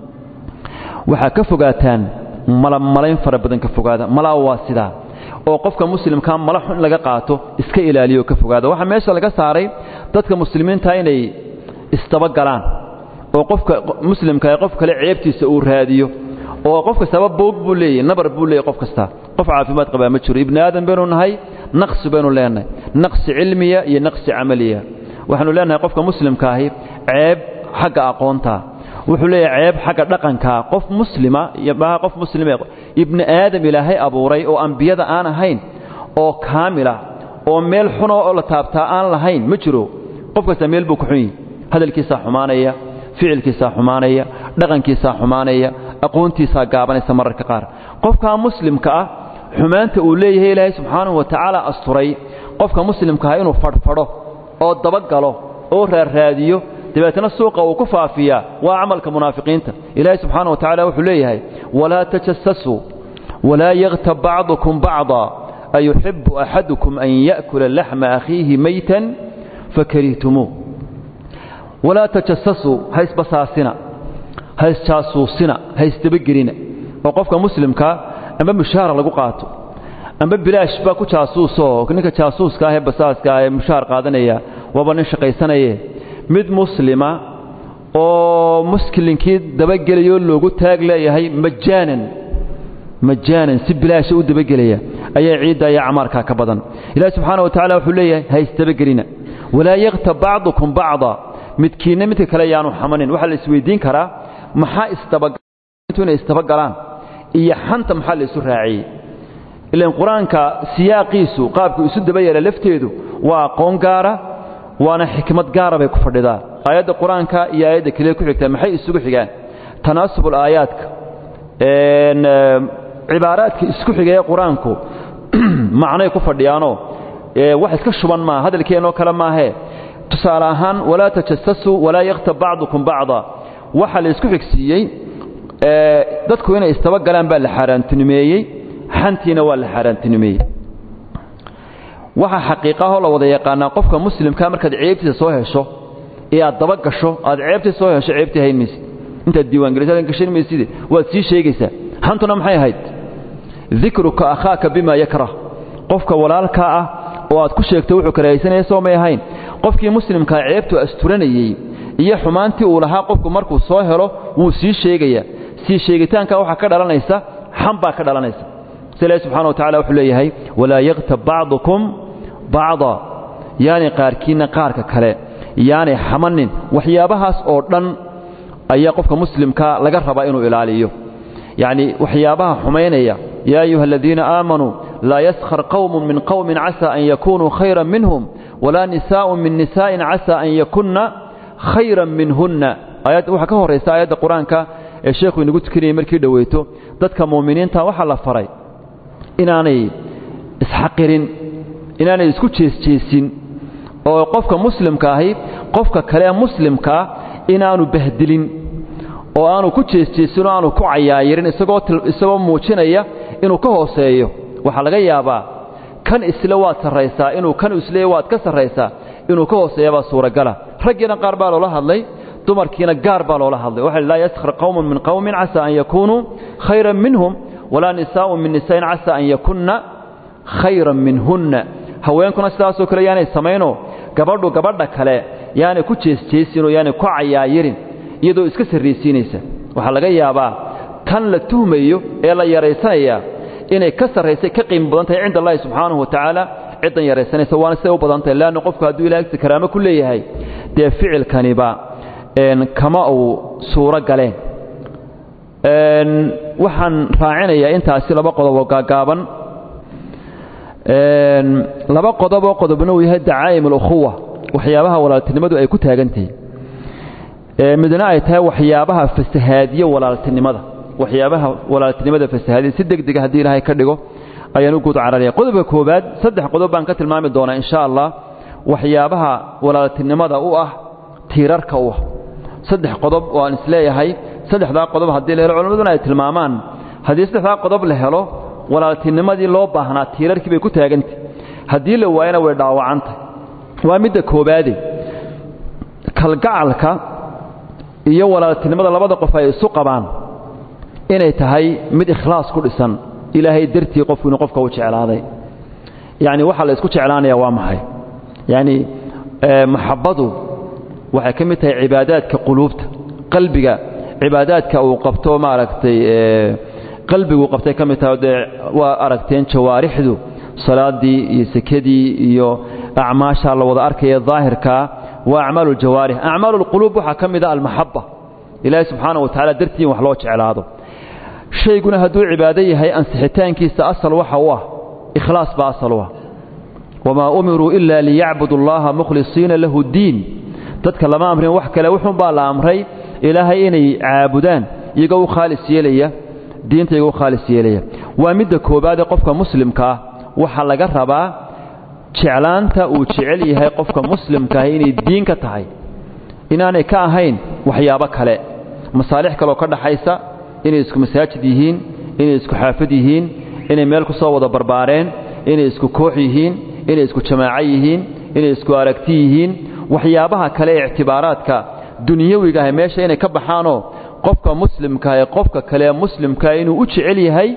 waxaa ka fogaataan malamalayn fara badan ka fogaada malaa waa sidaa oo qofka muslimkaa mala xun in laga qaato iska ilaaliyo ka fogaada waxaa meesha laga saaray dadka muslimiinta inay isdabagalaan oo qofka muslimka qof kale ceebtiisa uu raadiyo oo qof kastaba boog buu leeyahy nabar buu leeyahy qof kasta qof caafimaad qabaa ma jiro ibni aadan baynu nahay naqsi baynu leenahay naqsi cilmiya iyo naqsi camaliya waxaanu leenahay qofka muslimkaahi ceeb xagga aqoonta wuxuu leeyahay ceeb xagga dhaqankaa qof muslima maa qof muslime ibni aadam ilaahay abuuray oo ambiyada aan ahayn oo kaamila oo meel xuna oo la taabtaa aan lahayn ma jiro qof kasta meel buu ku xun yihi hadalkiisaa xumaanaya ficilkiisaa xumaanaya dhaqankiisaa xumaanaya aqoontiisaa gaabanaysa mararka qaar qofkaa muslimka ah xumaanta uu leeyahay ilaahay subxaanahu wa tacaala asturay qofka muslimka ah inuu fadhfadho oo dabagalo oo raarraadiyo dabeetna suuqa uu ku faafiyaa waa camalka munaafiqiinta ilaahay subxaana wa tacala wuxuu leeyahay walaa tajasasuu walaa yaktab bacdukum bacda ayuxibu axadukum an ya'kula laxma akhiihi maytan fakarihtumuu walaa tajasasuu haysbasaasina haysjaasuusina haysdabagelina oo qofka muslimkaa amba mushaara lagu qaato amba bilaash baa ku jaasuusoo ninka jaasuuska ah ee basaaska ah ee mushaar qaadanaya waaba nin shaqaysanaye mid muslima oo muskilinkii dabagelayoo loogu taag leeyahay majaanan majaanan si bilaasha u dabagelaya ayaa ciidda iyo acmaarkaa ka badan ilahi subxaana wa tacala wuxuu leeyahay haysdabagelina walaa yaktab bacdukum bacda midkiinna midka kale yaanu xamanin waxaa la isweydiin karaa maxaa isdabaintu inay isdabagalaan iyo xanta maxaa la isu raaciyey ilan qur-aanka siyaaqiisu qaabku isu daba yeela lafteedu waa aqoon gaara waana xikmad gaara bay ku fadhidaa aayadda qur-aanka iyo aayadda keliya ku xigtaa maxay isugu xigaan tanaasubul aayaadka cibaaraadka isku xigaya qur-aanku macnay ku fadhiyaanoo wax iska shuban maaha hadalkeennoo kale maahee tusaale ahaan walaa tajasasuu walaa yaktab bacdukum bacda waxa la isku xigsiiyey dadku inay istabagalaan baa la xaaraantinimeeyey xantiina waa la xaaraantinimeeyey waxaa xaqiiqahoo la wada yaqaanaa qofka muslimkaa markaad ceebtiisa soo hesho ee aad daba gasho aad ceebtiisa soo hesho ceebtii hayn maysid intaad diiwaangelisad gashan maysid waad sii sheegaysaa xantuna maxay ahayd dikruka akhaaka bima yakrah qofka walaalkaa ah oo aad ku sheegto wuxuu karahaysanaya soo may ahayn qofkii muslimkaa ceebtu asturanayey iyo xumaantii uu lahaa qofku markuu soo helo wuu sii sheegayaa sii sheegitaanka waxaa ka dhalanaysa xan baa ka dhalanaysa si ilahi subxana wa tacala wuxuu leeyahay walaa yaktab bacdukum bacda yaanay qaarkiinna qaarka kale yaanay xamanin waxyaabahaas oo dhan ayaa qofka muslimkaa laga rabaa inuu ilaaliyo yacni waxyaabaha xumaynaya yaa ayuha aladiina aamanuu laa yaskhar qowmun min qowmin casa an yakunuu khayran minhum walaa nisaa'un min nisaa'in casa an yakunna khayran minhunna aayad waxaa ka horraysa aayadda qur-aanka ee sheekhu inagu tukanayay markii dhoweyto dadka muuminiinta waxaa la faray inaanay isxaqirin inaanay isku jeesjeesin oo qofka muslimka ahi qofka kale ee muslimkaa inaanu bahdilin oo aanu ku jeesjeesin oo aanu ku cayaayirin isagoo isagoo muujinaya inuu ka hooseeyo waxaa laga yaabaa kan isle waad sarraysaa inuu kan isleeya waad ka sarraysaa inuu ka hooseeyabaa suuragala raggiina qaar baa loola hadlay dumarkiina gaar baa loola hadlay waxa laa yaskhar qowmun min qowmin casaa an yakuunuu khayran minhum walaa nisaa'un min nisaain casaa an yakunna khayran minhunna haweenkuna sidaasoo kale yaanay samaynoo gabadhu gabadha kale yaanay ku jeesjeesinoo yaanay ku cayaayirin iyadoo iska sarraysiinaysa waxaa laga yaabaa tan la tuhmayo ee la yaraysanayaa inay ka sarraysay ka qiimo badan tahay cinda allahi subxaanahu wa tacaala ciddan yaraysanaysa waana siday u badan tahay leanna qofku hadduu ilahay agti karaamo ku leeyahay dee ficilkaniba kama uu suuro galeen waxaan raacinayaa intaasi laba qodob oo gaagaaban laba qodob oo qodobna uu yahay dacaa'im alukhuwa waxyaabaha walaaltinimadu ay ku taagantahay midna ay tahay waxyaabaha fasahaadiyo walaaltinimada waxyaabaha walaaltinimada fasahaadiya si degdega haddii ilaahay ka dhigo ayaan u guud cararaya qodobka koobaad saddex qodob baan ka tilmaami doonaa insha allah waxyaabaha walaaltinimada u ah tiirarka u ah saddex qodob oo aan isleeyahay saddexdaa qodob haddii la helo culammaduna ay tilmaamaan haddii saddexdaa qodob la helo walaaltinimadii loo baahnaa tiirarkii bay ku taagantay haddii la waayana way dhaawacantay waa midda koobaade kalgacalka iyo walaaltinimada labada qof ay isu qabaan inay tahay mid ikhlaas ku dhisan ilaahay dartii qofku inuu qofka u jeclaaday yacni waxaa la isku jeclaanaya waa maxay yacni maxabbadu waxay ka mid tahay cibaadaadka quluubta qalbiga cibaadaadka uu qabto maaragtay qalbigu qabtay ka mid tahay dee waa aragteen jawaarixdu salaadii iyo sekadii iyo acmaasha la wada arkaya daahirkaa waa acmaalu ljawaarix acmaalu lquluub waxaa ka mid a almaxaba ilaahay subxaana wa tacala dartii in wax loo jeclaado shayguna hadduu cibaado yahay ansixitaankiisa asal waxa u ah ikhlaas baa asal u ah wamaa umiruu ila liyacbudu allaha mukhlisiina lahu diin dadka lama amrin wax kale wuxuunbaa la amray ilaahay inay caabudaan iyagoo u khaalis yeelaya diinta iyagoo u khaalis yeelaya waa midda koobaadee qofka muslimka ah waxaa laga rabaa jeclaanta uu jecel yahay qofka muslimkaahi inay diin ka tahay inaanay ka ahayn waxyaabo kale masaalix kaleoo ka dhaxaysa inay isku masaajid yihiin inay isku xaafad yihiin inay meel ku soo wada barbaareen inay isku koox yihiin inay isku jamaaco yihiin inay isku aragti yihiin waxyaabaha kale ee ictibaaraadka dunyawiga ah meesha inay ka baxaanoo qofka muslimka ee qofka kale ee muslimkaa inuu u jecel yahay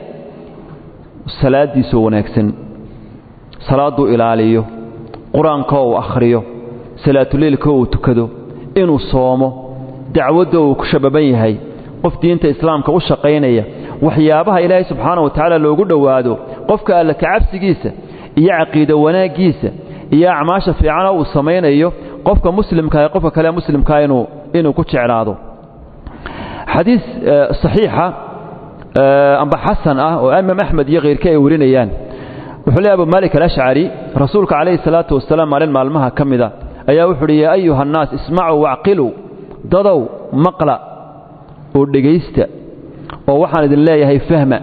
salaadiisoo wanaagsan salaadduu ilaaliyo qur-aankoo uu akhriyo salaatuleylkoo uu tukado inuu soomo dacwadda uu ku shababan yahay qof diinta islaamka u shaqaynaya waxyaabaha ilaahay subxaana wa tacaala loogu dhowaado qofka alla kacabsigiisa iyo caqiido wanaaggiisa iyo acmaasha fiicana uu samaynayo qofka muslimka ee qofka kale muslimkaa inuu inuu ku jeclaado xadiis saxiixa amba xasan ah oo imaam axmed iyo khayrka ay warinayaan wuxuu leey abu malik alashcari rasuulka calayhi salaatu wasalaam maalin maalmaha ka mida ayaa wuxu uhi yaa ayuha annaas ismacuu wacqiluu dadow maqla oo dhegaysta oo waxaan idin leeyahay fahma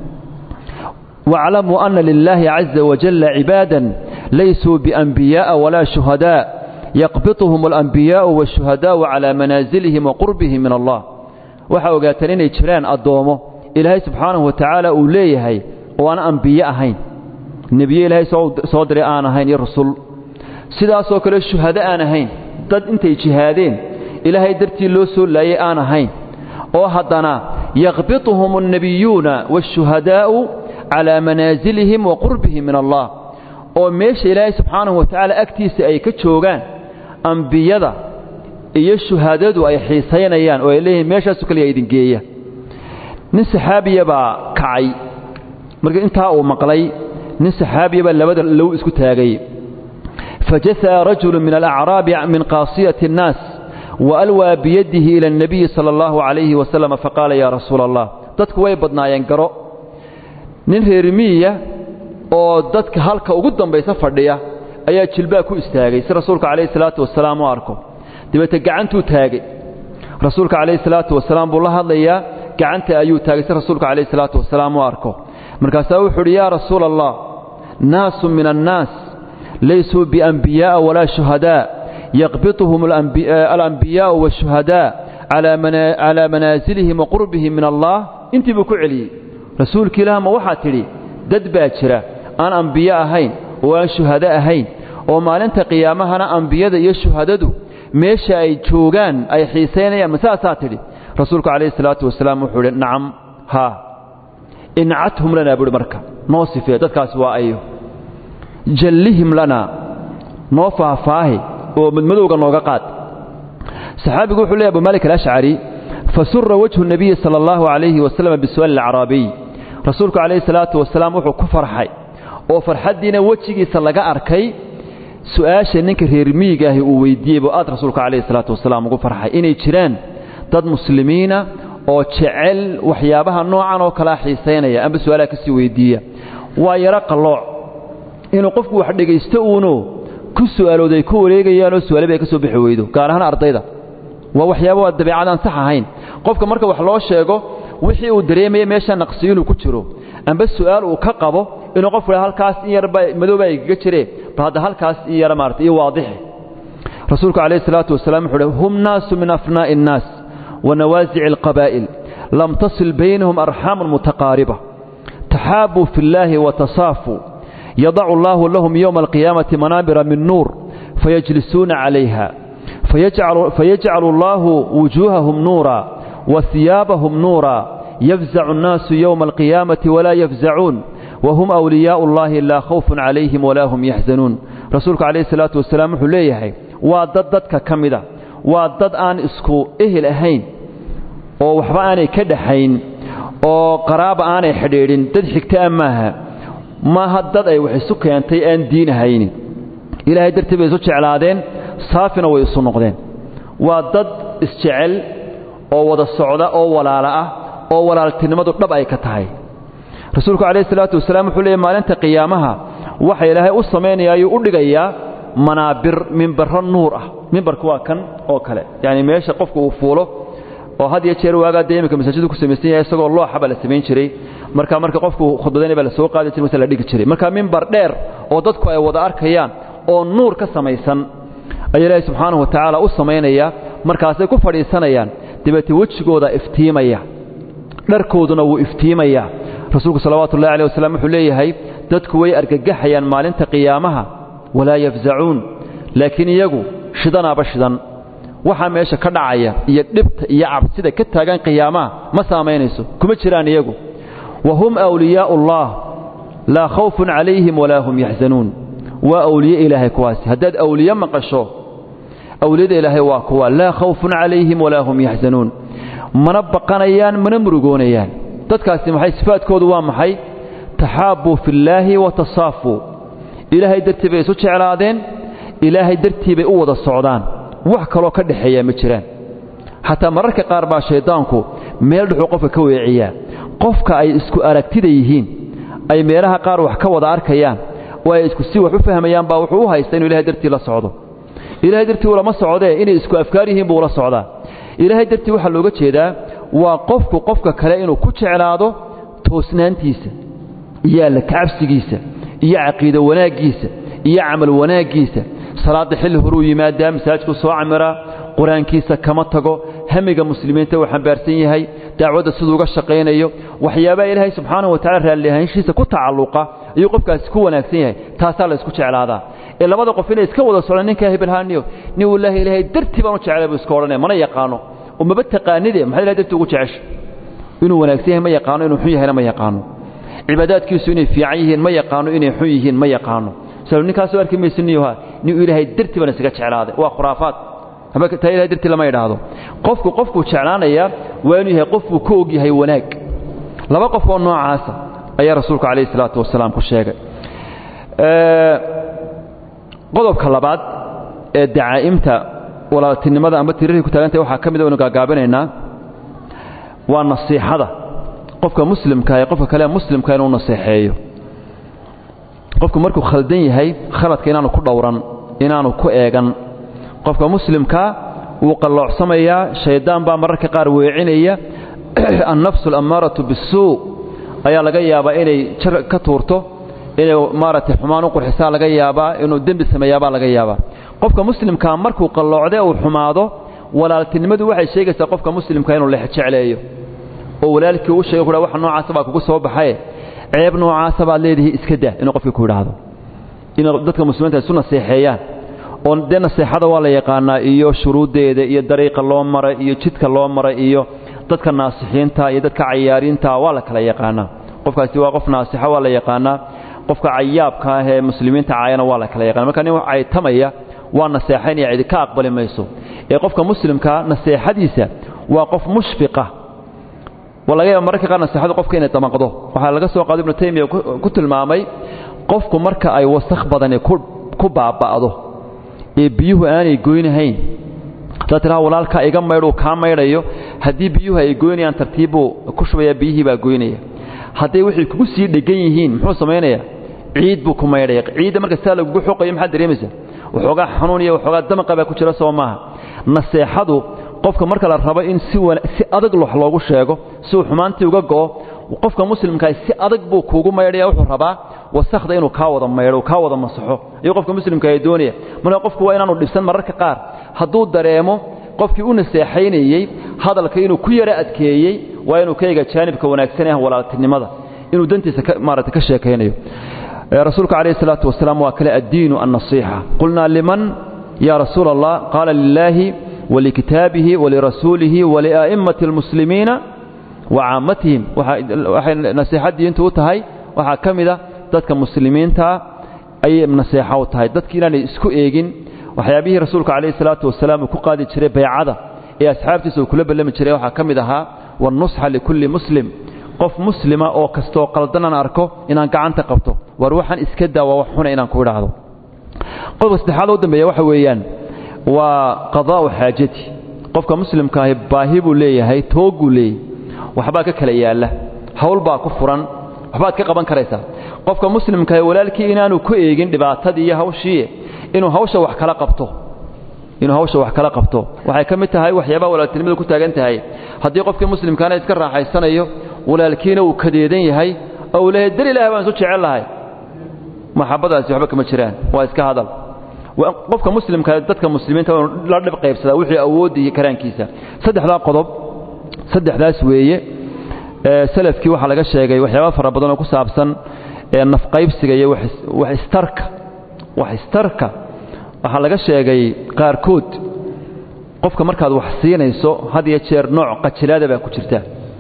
واعلموا أن لله عز وجل عبادا ليسوا بأنبياء ولا شهداء يقبطهم الأنبياء والشهداء على منازلهم وقربهم من الله waxa ogaataan inay jiraan addoomo ilaahay subxaanahu wa tacaala uu leeyahay oo aan ambiye ahayn nebiye ilaahay soo diray aan ahayn iyo rasul sidaasoo kale shuhado aan ahayn dad intay jihaadeen ilaahay dartii loo soo laayay aan ahayn oo haddana yaqbituhum annebiyuuna waashuhadaa'u calaa manaasilihim wa qurbihim min allah oo meesha ilaahay subxaanahu wa tacaala agtiisa ay ka joogaan ambiyada iyo shuhaadadu ay xiisaynayaan oo ay leeyihiin meeshaasu kaliya idin geeya nin saxaabiya baa kacay marka intaa uu maqlay nin saxaabiya baa labada low isku taagay fajasa'a rajulu min alacraabi min qaasiyati annaas waalwaa biyadihi ila annabiyi sala allahu calayhi wasalam faqaala yaa rasuula allah dadku way badnaayeen garo nin reerimiya oo dadka halka ugu dambaysa fadhiya ayaa jilbaa ku istaagay si rasuulka calayhi salaatu wasalaam u arko dabeete gacantuu taagay rasuulka calayhi salaatu wasalaam buu la hadlayaa gacanta ayuu taagay si rasuulka calayhi salaatu wasalaam u arko markaasaa wuxuu uhi yaa rasuula allah naasu min annaas laysuu bianbiyaa'a walaa shuhadaa yaqbituhum alambiyaa'u waashuhadaa calaa manaasilihim wa qurbihim min allah intii buu ku celiyey rasuulki ilaah ma waxaa tidhi dad baa jira aan ambiye ahayn oo aan shuhado ahayn oo maalinta qiyaamahana ambiyada iyo shuhadadu meesha ay joogaan ay xiisaynayaan ma saasaa tidhi rasuulku calayhi salaatu wasalaam wuxuu idhi nacam haa incathum lanaa buuhi marka noo sifee dadkaasi waa ayo jallihim lanaa noo faahfaahi oo madmadowga nooga qaad saxaabigu wuxuu leeyahy abu malik alashcari fasura wajhu nabiyi sala allahu calayhi wasalam bisu'aali alacraabiy rasuulku calayhi salaatu wasalaam wuxuu ku farxay oo farxaddiina wejigiisa laga arkay su'aasha ninka reer miyiga ahi uu weydiiyey buu aad rasuulka calayhi salaatu wasalaam ugu farxay inay jiraan dad muslimiina oo jecel waxyaabaha noocan oo kalea xiisaynaya amba su'aalaha kasii weydiiya waa yaro qallooc inuu qofku wax dhegaysto uuno ku su'aalooday ku wareegayaanoo su'aale bay ka soo bixi weydo gaar ahaan ardayda waa waxyaaba waa dabeecadaan sax ahayn qofka marka wax loo sheego wixii uu dareemaya meesha naqsiyo inuu ku jiro amba su'aal uu ka qabo inuu qofku halkaas in yarba madowbaa igaga jire bal hadda halkaas in yara maarata iyo waadixi rasuulku calayhi salaatu wasalaam wuxuu uhi hum naasu min afnaa'i innaas wa nawaasici alqabaa'il lam tasil baynahum arxaamun mutaqaariba taxaabuu fi illaahi wa tasaafuu yadacu allaahu lahum yowma alqiyaamati manaabira min nuur fayajlisuuna calayha fayajcalu allaahu wujuuhahum nuura wa hiyaabahum nuura yafzacu annaasu yowma alqiyaamati walaa yafzacuun wahum awliyaau ullaahi laa khawfun calayhim walaa hum yaxzanuun rasuulku calayhi salaatu wasalaam wuxuu leeyahay waa dad dadka ka mida waa dad aan isku ehel ahayn oo waxba aanay ka dhaxayn oo qaraaba aanay xidhiidhin dad xigtaa maaha maaha dad ay wax isu keentay aan diin ahaynin ilaahay dartii bay isu jeclaadeen saafina way isu noqdeen waa dad isjecel oo wada socda oo walaala ah oo walaaltinimadu dhab ay ka tahay rasuulku calayhi salaatu wasalaam wuxuu leeyay maalinta qiyaamaha waxa ilaahay u samaynaya ayuu u dhigayaa manaabir mimbarro nuur ah mimbarku waa kan oo kale yacni meesha qofku uu fuulo oo had iyo jeer waagaa dee iminka masaajiddu ku samaysan yahay isagoo looxa baa la samayn jiray marka marka qofku khudbadaynay baa la soo qaadi jiray mase la dhigi jiray marka mimbar dheer oo dadku ay wada arkayaan oo nuur ka samaysan ayaa ilaahay subxaanahu wa tacaala u samaynaya markaasay ku fadhiisanayaan dabeete wejigooda iftiimaya dharkooduna wuu iftiimayaa rasuulku salawaatu ullahi aleh wasalam wuxuu leeyahay dadku way argagaxayaan maalinta qiyaamaha walaa yafzacuun laakiin iyagu shidanaaba shidan waxaa meesha ka dhacaya iyo dhibta iyo cabsida ka taagan qiyaamaha ma saamaynayso kuma jiraan iyagu wa hum awliyaau ullah laa khawfun calayhim walaa hum yaxzanuun waa awliye ilaahay kuwaasi haddaad awliye maqasho awliyada ilaahay waa kuwa laa khawfun calayhim walaa hum yaxzanuun mana baqanayaan mana murugoonayaan dadkaasi maxay sifaadkoodu waa maxay taxaabbuu fillaahi wa tasaafuu ilaahay dartii bay isu jeclaadeen ilaahay dartii bay u wada socdaan wax kaloo ka dhexeeyaa ma jiraan xataa mararka qaar baa shayddaanku meel dhuxuu qofka ka weeciyaa qofka ay isku aragtida yihiin ay meelaha qaar wax ka wada arkayaan oo ay isku si wax u fahmayaan baa wuxuu u haysta inuu ilahay dartii la socdo ilaahay dartii ulama socdee inay isku afkaar yihiin buu ula socdaa ilaahay dartii waxaa looga jeedaa waa qofku qofka kale inuu ku jeclaado toosnaantiisa iyo alla kacabsigiisa iyo caqiido wanaaggiisa iyo camal wanaaggiisa salaadda xilli horuu yimaadaa masaajidku soo camiraa qur-aankiisa kama tago hamiga muslimiinta uu xambaarsan yahay dacwadda siduu uga shaqaynayo waxyaabaha ilaahay subxaanahu wa tacala raallihaanshiisa ku tacalluqa ayuu qofkaasi ku wanaagsan yahay taasaa la isku jeclaadaa ee labada qof inay iska wada socdaan ninkaa hebelhaaniyo nin wallaahi ilaahay dartii baan u jeclay buu iska odhanaya mana yaqaano oo maba taqaanide maxaad ilahay dartii ugu jecesha inuu wanaagsan yahay ma yaqaano inuu xun yahayna ma yaqaano cibaadaadkiisu inay fiican yihiin ma yaqaano inay xun yihiin ma yaqaano sal ninkaasoo arki maysaniyuha nin ilaahay dartii baan isaga jeclaaday waa khuraafaad taa ilahay dartii lama idhaahdo qofku qofkuu jeclaanaya waa inuu yahay qofkuu ka og yahay wanaag laba qof oo noocaasa ayaa rasuulku calayhi salaatu wasalaam ku sheegay qodobka labaad ee dacaa'imta walaaltinimada amba tirarkii ku taagantahay waxaa ka mid aynu gaagaabinaynaa waa nasiixada qofka muslimka ee qofka kale muslimka inuu naseexeeyo qofku markuu khaldan yahay khaladka inaanu ku dhowran inaanu ku eegan qofka muslimka wuu qalloocsamayaa shayddaan baa mararka qaar weecinaya annafsu alammaaratu bisuu ayaa laga yaabaa inay jar ka tuurto inay maaragtay xumaan u qurxisaa laga yaabaa inuu dembi sameeyaabaa laga yaabaa qofka muslimkaa markuu qalloocde uu xumaado walaaltinimadu waxay sheegaysaa qofka muslimka inuu lex jecleeyo oo walaalkii u sheega kuha waxa noocaasa baa kugu soo baxaye ceeb noocaasa baad leedihi iska daa inuu qofkii ku idhaahdo inay dadka muslimiinta isu naseexeeyaan oo dee naseexada waa la yaqaanaa iyo shuruuddeeda iyo dariiqa loo maray iyo jidka loo maray iyo dadka naasixiinta iyo dadka cayaariinta waa la kala yaqaanaa qofkaasi waa qof naasixo waa la yaqaanaa qofka cayaabka ah ee muslimiinta caayana waa la kala yaqana marka nin caytamaya waa naseexaynaya cidi ka aqbali mayso ee qofka muslimkaa naseexadiisa waa qof mushfiqa waa laga yaaba mararka qaar naseexadu qofka inay damaqdo waxaa laga soo qaado ibnu taymiya ku tilmaamay qofku marka ay wasakh badani ku baaba'do ee biyuhu aanay goynahayn haddaad tidhaha walaalkaa iga maydhuu kaa maydhayo haddii biyuhu ay goynayaan tartiibbuu ku shubayaa biyihii baa goynaya hadday waxay kugu sii dhegan yihiin muxuu samaynayaa ciid buu ku maydhaya ciidda marka sidaa lagugu xoqayo maxaad dareemaysaa waxoogaa xanuun iyo waxoogaa damaqa baa ku jira soo maaha naseexadu qofka marka la rabo in si si adag wax loogu sheego si uu xumaantii uga go'o qofka muslimkaa si adag buu kuugu maydhaya wuxuu rabaa wasakhda inuu kaa wada maydho kaa wada masaxo ayuu qofka muslimka ay doonaya marka qofku waa inaanu dhibsan mararka qaar hadduu dareemo qofkii u naseexaynayey hadalka inuu ku yara adkeeyey waa inuu ka eega jaanibka wanaagsan ee walaaltinimada inuu dantiisa maarata ka sheekaynayo rasuulka calayhi salaatu wasalaam waa kale addiinu annasiixa qulnaa liman ya rasuula allah qaala lilaahi walikitaabihi walirasuulihi walia'immati almuslimiina wa caammatihim waxay nasiixa diintu u tahay waxaa ka mida dadka muslimiinta ayay naseexo u tahay dadki inaanay isku eegin waxyaabihii rasuulka calayhi salaatu wasalaam uu ku qaadi jiray baycada ee asxaabtiisa uu kula ballami jiray waxaa ka mid ahaa wannusxa likulli muslim qof muslima oo kastoo qaldanan arko inaan gacanta qabto war waxaan iska daa waa wax xuna inaan ku idhaahdo qodobka saddexaad u dambeeya waxa weeyaan waa qadaa'u xaajati qofka muslimkaahi baahi buu leeyahay toogguu leeyahy waxbaa ka kala yaalla hawl baa ku furan waxbaad ka qaban karaysaa qofka muslimkaahi walaalkii inaanu ku eegin dhibaatadii iyo hawshii inuu hawsha wax kala qabto inuu hawsha wax kala qabto waxay ka mid tahay waxyaabaha walaaltinimada ku taagan tahay haddii qofkii muslimkaana iska raaxaysanayo walaalkiina uu kadeedan yahay oo uu leeyahay dar ilaah baan isu jecel lahay maxabadaasi waxba kama jiraan waa iska hadal qofka muslimka dadka muslimiinta waa la dhib qaybsadaa wixii awoodda iyo karaankiisa saddexdaa qodob saddexdaas weeye salafkii waxaa laga sheegay waxyaaba fara badan oo ku saabsan nafqaybsiga iyo wax istarka wax istarka waxaa laga sheegay qaarkood qofka markaad wax siinayso had iyo jeer nooc qajilaada baa ku jirta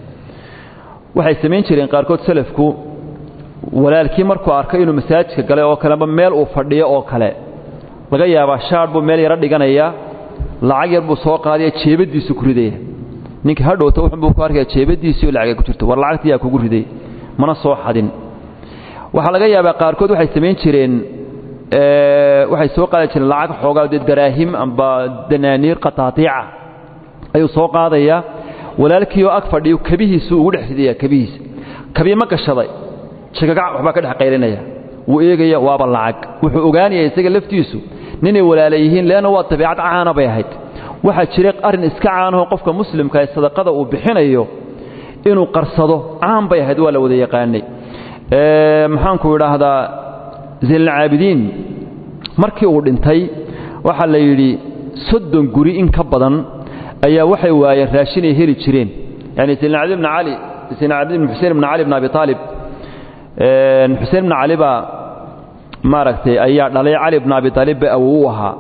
waxay samayn jireen qaarkood salafku walaalkii markuu arkay inuu masaajidka galay oo kaleba meel uu fadhiyo oo kale laga yaabaa shaadh buu meel yaro dhiganayaa lacag yar buu soo qaadaya jeebadiisu ku ridaya ninka hadhowta wuxuunbuu ku arkaya jeebadiisii oo lacagay ku jirto war lacagtii yaa kugu riday mana soo xadin waxaa laga yaabaa qaarkood waxay samayn jireen waxay soo qaadi jireen lacag xoogaa dee daraahim amba danaaniir qataatiica ayuu soo qaadayaa walaalkiioo ag fadhiyo kabihiisuu ugu dhex ridaya kabihiisa kabii ma gashaday shikagac waxbaa ka dhex qaylinaya wuu eegaya waaba lacag wuxuu ogaanaya isaga laftiisu ninay walaala yihiin leanna waa dabiicad caana bay ahayd waxaa jira arrin iska caanaho qofka muslimka ee sadaqada uu bixinayo inuu qarsado caan bay ahayd waa la wada yaqaanay maxaanku idhaahdaa zaynalcaabidiin markii uu dhintay waxaa la yidhi soddon guri in ka badan ayaa waxay waayeen raashinay heli jireen yani zaynalcabidin bn cali zaynalcabidin bn xusein bn cali bn abi aalib xuseen bn cali baa maaragtay ayaa dhalay cali bn abi aalib ba awow u ahaa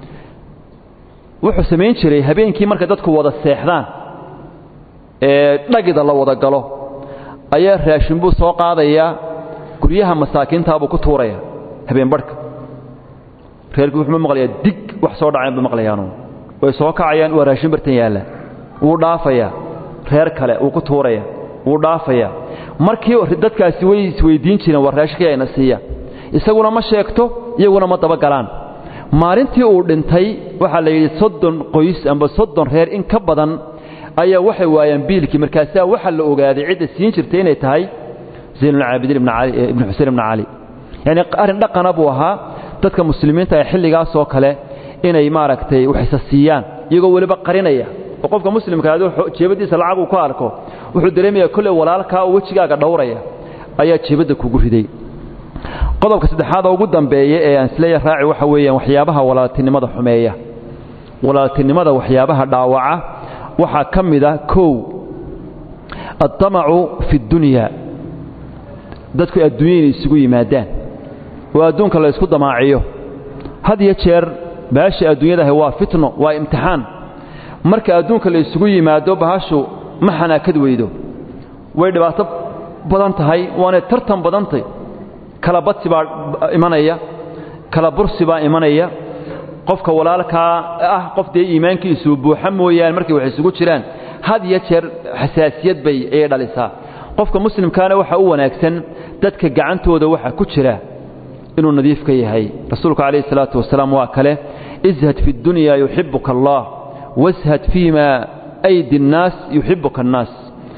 wuxuu samayn jiray habeenkii markay dadku wada seexdaan ee dhagida la wada galo ayaa raashin buu soo qaadayaa guryaha masaakiintaabuu ku tuuraya habeen barhka reerkii wuxuu maqlayaa dig wax soo dhacayn buu maqlayaanu way soo kacayaan waa raashin bartan yaalla wuu dhaafayaa reer kale wuu ku tuuraya wuu dhaafayaa markii dadkaasi way isweydiin jireen war raashinkii ayna siiya isaguna ma sheegto iyaguna ma dabagalaan maalintii uu dhintay waxaa la yidhi soddon qoys amba soddon reer in ka badan ayaa waxay waayaan biilkii markaasaa waxaa la ogaaday cidda siin jirtay inay tahay zaynulcaabidiin ibn xusein ibn cali yacni arrin dhaqana buu ahaa dadka muslimiinta ee xilligaasoo kale inay maaragtay waxisa siiyaan iyagoo weliba qarinaya oo qofka muslimka aduu jeebadiisa lacag uu ku arko wuxuu dareemayaa kolley walaalkaa oo wejigaaga dhowraya ayaa jeebadda kugu riday qodobka saddexaad oo ugu dambeeya ee aan isleeya raaci waxa weeyaan waxyaabaha walaaltinimada xumeeya walaaltinimada waxyaabaha dhaawaca waxaa ka mid a kow addamacu fi اddunya dadku adduunya inay isugu yimaadaan oo adduunka la ysku damaaciyo had iyo jeer baasha adduunyadahay waa fitno waa imtixaan marka adduunka la isugu yimaado bahashu ma xanaakad weydo way dhibaato badan tahay waanay tartan badantay kala badsi baa imanaya kala bursi baa imanaya qofka walaalkaa ah qof dee iimaankiisuu buuxa mooyaane markay wax isugu jiraan had iyo jeer xasaasiyad bay ayay dhalisaa qofka muslimkaana waxaa u wanaagsan dadka gacantooda waxa ku jira inuu nadiif ka yahay rasuulku calayhi salaatu wasalaam waa kale ishad fi اddunya yuxibuka allah washad fii ma aydi اnnaas yuxibuka annaas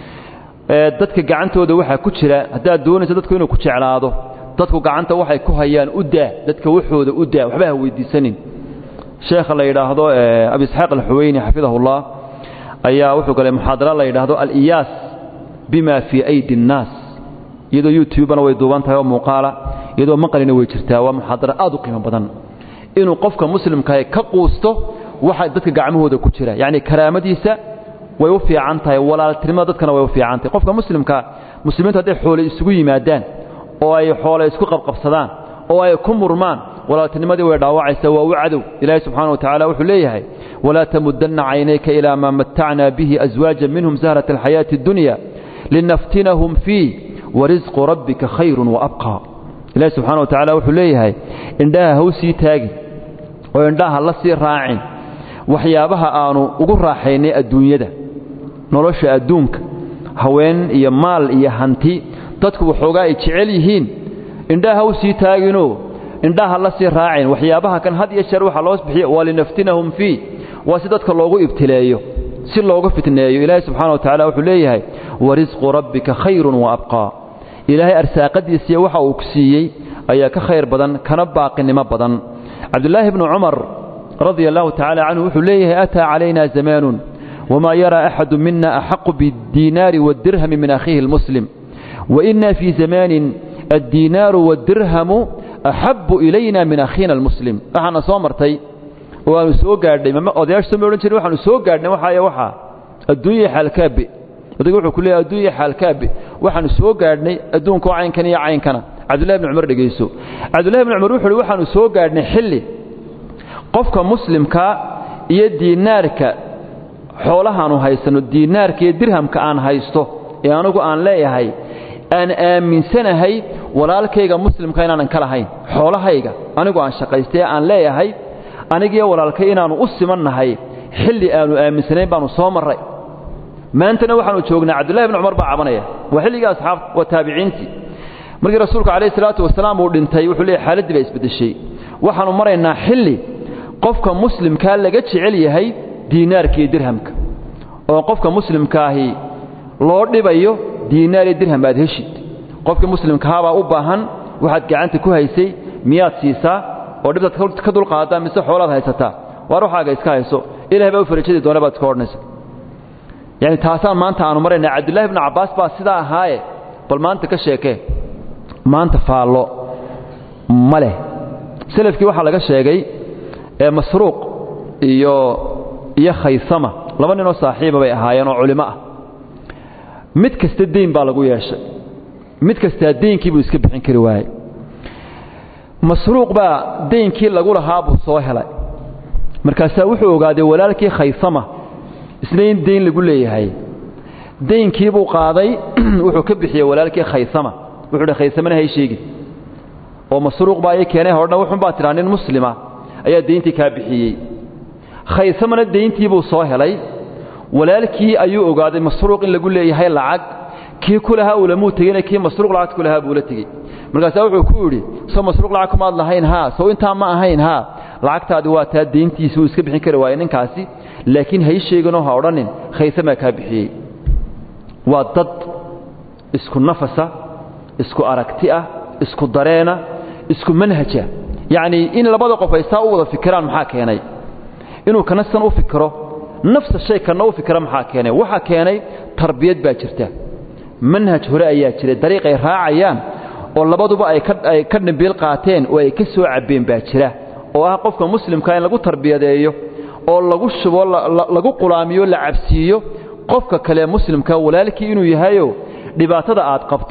dadka gacantooda waxaa ku jira haddaad doonayso dadku inuu ku jeclaado dadku gacanta waxay ku hayaan u daa dadka waxooda u daa waxba ha weydiisanin sheekha la yidhaahdo abi isxaaq alxuweyni xafidahullah ayaa wuxuu galay muxaadara la yidhaahdo aliyaas bima fii aydi اnnaas iyadoo youtubena way duuban tahay oo muuqaala iyadoo maqalina way jirtaa waa muxaadara aad u qiimo badan inuu qofka muslimkaah ka quusto waxa dadka gacmahooda ku jira yacni karaamadiisa way u fiican tahay walaaltinimada dadkana way u fiican tahay qofka muslimka muslimiintu hadday xoole isugu yimaadaan oo ay xoole isku qabqabsadaan oo ay ku murmaan walaaltinimadii way dhaawacaysaa waa u cadow ilaahay subxaana wa tacala wuxuu leeyahay walaa tamudanna caynayka ilaa maa matacna bihi aswaajan minhum zahrata alxayaati addunya linaftinahum fii warisqu rabbika khayrun waabqaa ilahi subxana wa tacala wuxuu leeyahay indhaha ha u sii taagin oo indhaha la sii raacin waxyaabaha aanu ugu raaxaynay adduunyada nolosha adduunka haween iyo maal iyo hanti dadku waxoogaa ay jecel yihiin indhaha ha u sii taaginoo indhaha la sii raacin waxyaabaha kan had iyo jeer waxaa loo bixiya waa linaftinahum fii waa si dadka loogu ibtileeyo si loogu fitneeyo ilaahay subxana wa tacala wuxuu leeyahay warisqu rabbika khayrun waabqaa ilaahay arsaaqadiisiiyo waxa uu ku siiyey ayaa ka khayr badan kana baaqinimo badan cabdulaahi bnu cumar radia allahu tacala canhu wuxuu leeyahay ataa calayna zamaanun wamaa yaraa axadu mina axaqu biاddiinaari waاdirhami min akhiihi اlmuslim waina fii zamaanin addiinaaru waاdirhamu axabu ilayna min akhiina almuslim waxaana soo martay oo aanu soo gaadhnay odayaasha soo ma odhan jirin waxaanu soo gaadhnay waxaaya waxaa adduunya xaalkaabe odayga wuxuu ku leeyahay adduunya xaalkaabe waxaanu soo gaadhnay adduunka oo caynkan iyo caynkana cabdullahi bni cumar dhegayso cabdullahi bni cumar wuxu uhi waxaanu soo gaadhnay xilli qofka muslimka iyo diinaarka xoolahaanu haysanno diinaarka iyo dirhamka aan haysto ee anugu aan leeyahay aan aaminsanahay walaalkayga muslimka inaanan ka lahayn xoolahayga anigu aan shaqaystay aan leeyahay anigiyo walaalkay inaannu u simannahay xilli aanu aaminsanayn baannu soo marray maantana waxaanu joognaa cabdullahi bni cumar baa cabanaya waa xilligii asxaabta waa taabiciintii markii rasuulku calayhi salaatu wasalaam uu dhintay wuxuu leeyahy xaaladdii baa isbeddeshay waxaannu maraynaa xilli qofka muslimkaa laga jecel yahay diinaarka iyo dirhamka oo qofka muslimkaahi loo dhibayo diinaar iyo dirham aad heshid qofka muslimkahabaa u baahan waxaad gacanta ku haysay miyaad siisaa oo dhibtaad ka dulqaadaa mise xoolaad haysataa waar waxaaga iska hayso ilahay baa u farajadii doona baad iska odhanaysa yani taasaan maanta aanu maraynaa cabdullahi bnu cabbaas baa sidaa ahaaye bal maanta ka sheekee maanta faallo ma leh selafkii waxaa laga sheegay ee masruuq iyo iyo khaysama laba ninoo saaxiiba bay ahaayeen oo culimo ah mid kasta deyn baa lagu yeeshay mid kastaa deynkii buu iska bixin kari waayey masruuq baa deynkii lagu lahaa buu soo helay markaasaa wuxuu ogaaday walaalkii khaysama isna in deyn lagu leeyahay deynkii buu qaaday wuxuu ka bixiyey walaalkii khaysama wuxuu hi khaysamana hay sheegin oo masruuq baa ii keenay hodhan wuxun baa tidhaa nin muslima ayaa deyntii kaa bixiyey khaysamana deyntii buu soo helay walaalkii ayuu ogaaday masruuq in lagu leeyahay lacag kii ku lahaa uulamuu tegeyna kii masruuq lacagta ku lahaa buu la tegey markaasaa wuxuu ku yidhi soo masruuq lacag kumaad lahayn haa sow intaa ma ahayn haa lacagtaadi waa taa deyntiisi wuu iska bixin kari waayey ninkaasi laakiin hay sheeganoo ha odhanin khaysamaa kaa bixiyey waa dad isku nafasa isku aragti ah isku dareena isku manhaja yacnii in labada qof ay saa u wada fikiraan maxaa keenay inuu kana san u fikiro nafsa shay kana u fikira maxaa keenay waxaa keenay tarbiyad baa jirta manhaj hore ayaa jira dariiq ay raacayaan oo labaduba ay ay ka dhimbiil qaateen oo ay ka soo cabbeen baa jira oo ah qofka muslimka in lagu tarbiyadeeyo oo lagu shubo lagu qulaamiyo la cabsiiyo qofka kale muslimka walaalkii inuu yahayo dhibaatada aad qabto